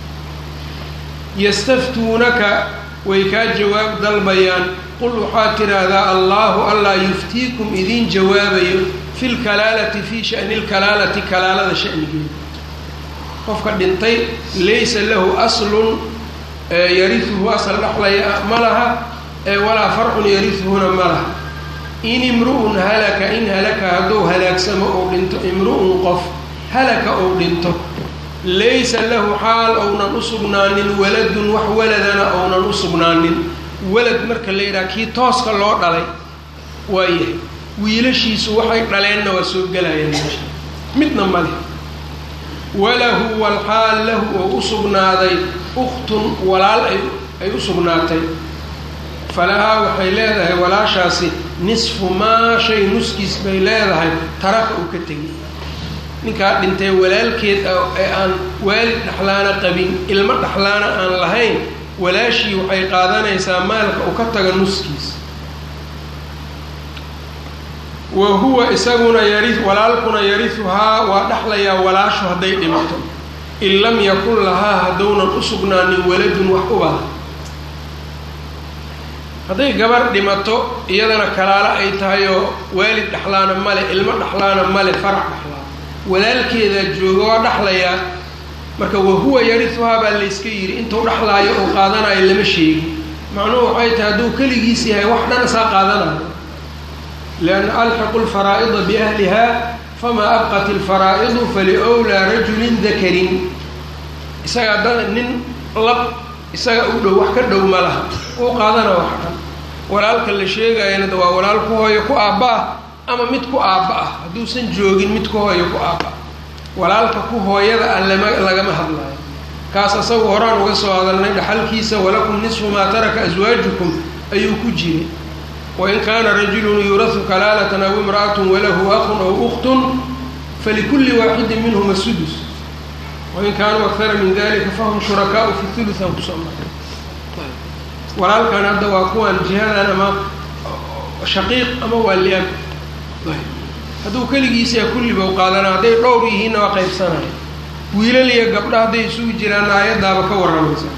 yastaftuunaka way kaa jawaab dalbayaan qul waxaad tidhaahdaa allaahu allaa yuftiikum idiin jawaabayo fi lkalaalati fii shani lkalaalati kalaalada shanigeeda qofka dhintay laysa lahu aslun yariuhu asal dhaxlaya ma laha walaa farcun yariuhuna ma laha in imru'un halaka in halaka hadduu halaagsamo ou dhinto imru'un qof halaka ou dhinto laysa lahu xaal ounan u sugnaanin waladun wax waladana ounan u sugnaanin walad marka la yidhaha kii tooska loo dhalay waayahay wiilashiisu waxay dhaleenna waa soo gelayaan meesha midna male walahu walxaal lahu oo u sugnaaday ukhtun walaal ay ay u sugnaatay falahaa waxay leedahay walaashaasi nisfu maa shay nuskiis bay leedahay taraka uu ka tegay ninkaa dhintay walaalkeed ee aan waalid dhexlaana qabin ilmo dhexlaana aan lahayn walaashii waxay qaadanaysaa maalka uu ka taga nuskiis wa huwa isaguna yari walaalkuna yarihuhaa waa dhexlayaa walaashu hadday dhimato in lam yakun lahaa haddownan u sugnaanin waladun wax ubada hadday gabar dhimato iyadana kalaalo ay tahay oo waalid dhexlaana male ilmo dhexlaana male farac dhexlaa walaalkeedaa jooga waa dhexlayaa marka wahuwa yarihuhaa baa layska yidhi intuu dhexlaayo oo qaadanayo lama sheegi macnuhu waxay tahay hadduu keligiis yahay wax dhan isaa qaadanayo lianna alxiqu lfaraa'ida biahliha famaa abqat ilfaraa'idu faliwlaa rajulin dakarin isaga dad nin lab isaga u dhow wax ka dhow ma laha uu qaadana wax dhan walaalka la sheegayana waa walaal ku hooyo ku aabba ah ama mid ku aabba ah hadduusan joogin mid ku hooyo ku aabba walaalka ku hooyada ah lama lagama hadlayo kaas asagu horaan uga soo hadalnay dhaxalkiisa walakum nisfu maa taraka aswaajukum ayuu ku jiray wain kaana rajulun yuurahu kalaalatan aw imra'atun walahu aqun aw ukhtun falikulli waaxidin minhuma sudus wain kaanuu akara min dalika fahum shurakaau fi thuluth aan kusoo maray walaalkan hadda waa kuwan jihadan ama shaqiiq ama waa liab hadduu keligiisa kulliba u qaadana hadday dhowr yihiinna waa qaybsanaya wiilal iyo gabdha hadday isugu jiraan aayaddaaba ka warramaysa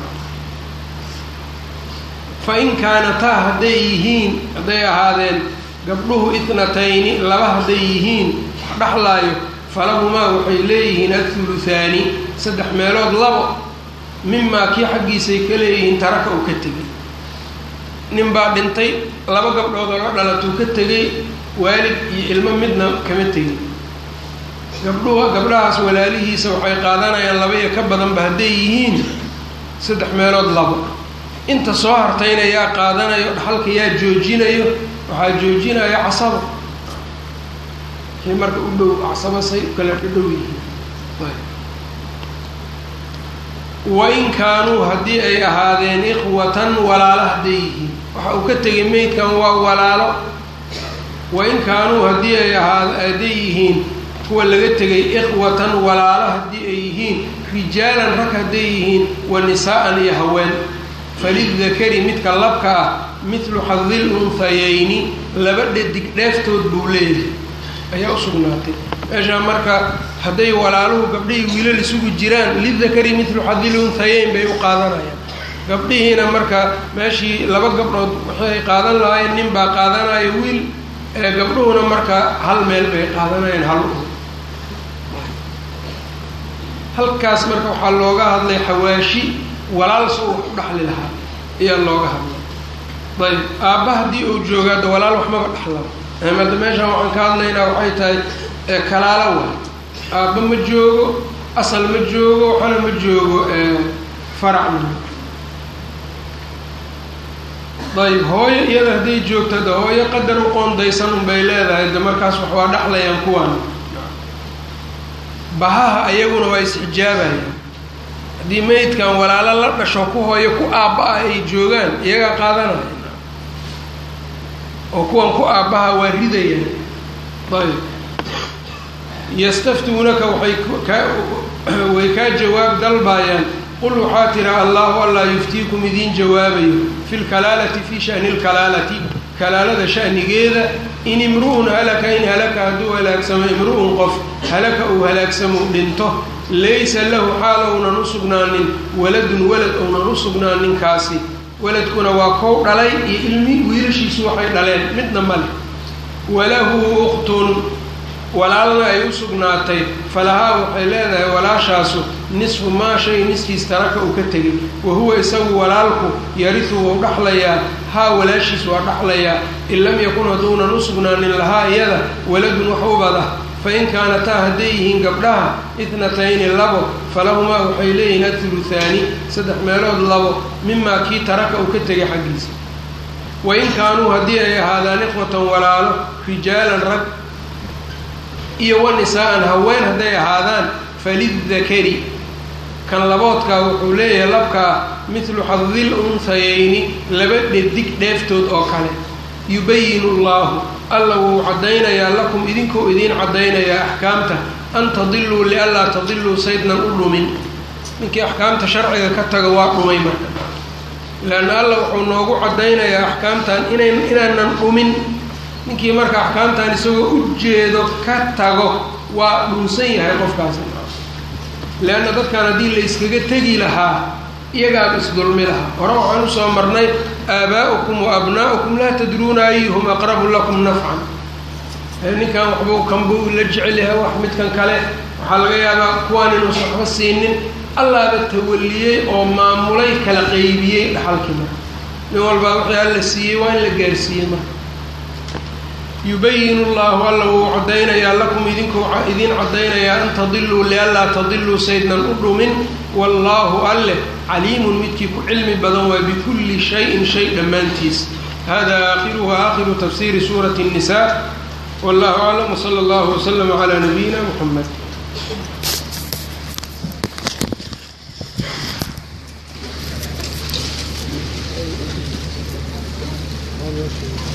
fa in kaanataa hadday yihiin hadday ahaadeen gabdhuhu itnatayni laba hadday yihiin wax dhexlaayo falahumaa waxay leeyihiin athuluthaani saddex meelood labo mimaa kii xaggiisay ka leeyihiin taraka uu ka tegay nin baa dhintay laba gabdhood oo la dhalatuu ka tegay waalid iyo ilmo midna kama tegin gabdhuhu gabdhahaas walaalihiisa waxay qaadanayaan laba iyo ka badanba hadday yihiin saddex meelood labo inta soo hartayna yaa qaadanayo dhaxalka yaa joojinayo waxaa joojinaya casaba kii marka u dhow casabasay u kala dhadhow yihiin wain kaanuu haddii ay ahaadeen ikhwatan walaalo hadday yihiin waxa uu ka tegay meydkan waa walaalo wain kaanuu haddii ay ahaa hadday yihiin kuwa laga tegay ikhwatan walaalo haddii ay yihiin rijaalan rag hadday yihiin wa nisaa'an iyo haween falidakari midka labka ah midlu xadil unhayayni laba dhadig dheeftood buu leeyahay ayaa u sugnaatay meeshaa marka hadday walaaluhu gabdhihii wiilal isugu jiraan lidakari midlu xadil unhayayn bay u qaadanayaan gabdhihiina marka meeshii laba gabdhood waxay qaadan lahaayeen nin baa qaadanaya wiil ee gabdhuhuna marka hal meel bay qaadanayeen hal u halkaas marka waxaa looga hadlay xawaashi walaal soo wax u dhaxli lahaa ayaa looga hadlay ayb aabba haddii uu joogo hadda walaal waxmaba dhaxlaba hadda meeshaan waxaan ka hadlaynaa waxay tahay kalaalo waay aabba ma joogo asal ma joogo waxana ma joogo faracna ayb hooyo iyada hadday joogto de hooyo qadar u qoondaysan unbay leedahay de markaas wax waa dhexlayaan kuwaan bahaha ayaguna waa isxijaabayaan haddii meydkan walaalo la dhasho ku hooyo ku aabba-a ay joogaan iyagaa qaadanaya oo kuwan ku aabbaha waa ridayaan ayb yastaftuunaka waxay ka way kaa jawaab dalbaayaan qul waxaa tira allahu allaa yuftiikum idiin jawaabayo fi lkalaalati fi shani lkalaalati kalaalada shanigeeda in imru'un halaka in halaka hadduu halaagsamo imru'un qof halaka uu halaagsamou dhinto laysa lahu xaal ounan u sugnaanin waladun walad ounan u sugnaanin kaasi waladkuna waa kow dhalay iyo ilmi wiilashiisu waxay dhaleen midna male walahu ukhtun walaalna ay u sugnaatay falahaa waxay leedahay walaashaasu nisfu maa shay niskiis taraka uu ka tegay wa huwa isagu walaalku yarisu wou dhaxlayaa haa walaashiis waa dhaxlayaa in lam yakun hadduunan u sugnaanin lahaa iyada waladun wax ubada fain kaanataa hadday yihiin gabdhaha itnatayni labo falahumaa waxay leeyihiin athuluthaani saddex meelood labo mimaa kii taraka uu ka tegay xaggiisa wain kaanuu haddii ay ahaadaan ikhwatan walaalo rijaalan rag iyo wa nisaa'an haween hadday ahaadaan falidakari kan laboodkaa wuxuu leeyahay labkaa midlu xadil unhayayni laba dhedig dheeftood oo kale yubayinu llaahu alla wuu caddaynayaa lakum idinkoo idiin caddaynayaa axkaamta an tadiluu lianlaa tadiluu saydnan u dhumin ninkii axkaamta sharciga ka taga waa dhumay marka leanna alla wuxuu noogu caddaynayaa axkaamtan inan inaanan dhumin ninkii marka axkaamtan isagoo u jeedo ka tago waa dhunsan yahay qofkaasi leanna dadkan haddii la yskaga tegi lahaa iyagaaba isdulmi lahaa hore waxaan usoo marnay aabaa'ukum wa abnaa'ukum laa tadruuna ayuhum aqrabu lakum nafcan ninkan waxbuu kanbuu la jecel yahay wax midkan kale waxaa laga yaabaa kuwaan inuusan waxba siinin allaaba tawaliyey oo maamulay kala qeybiyey dhaxalkii marka nin walbaa wixii alla siiyey waa in la gaarsiiyey marka yubayinu llahu alla wuu caddaynayaa lakum idinkuu idiin caddaynayaa an tadiluu lianlaa tadiluu saydnan u dhumin wallaahu alleh caliimun midkii ku cilmi badan waa bikulli shayin shay dhammaantiis hada aakhiruhu aakhiru tafsiiri suurati الnisa wallahu aclam wsala allahu wslama calaa nabiyina muxamed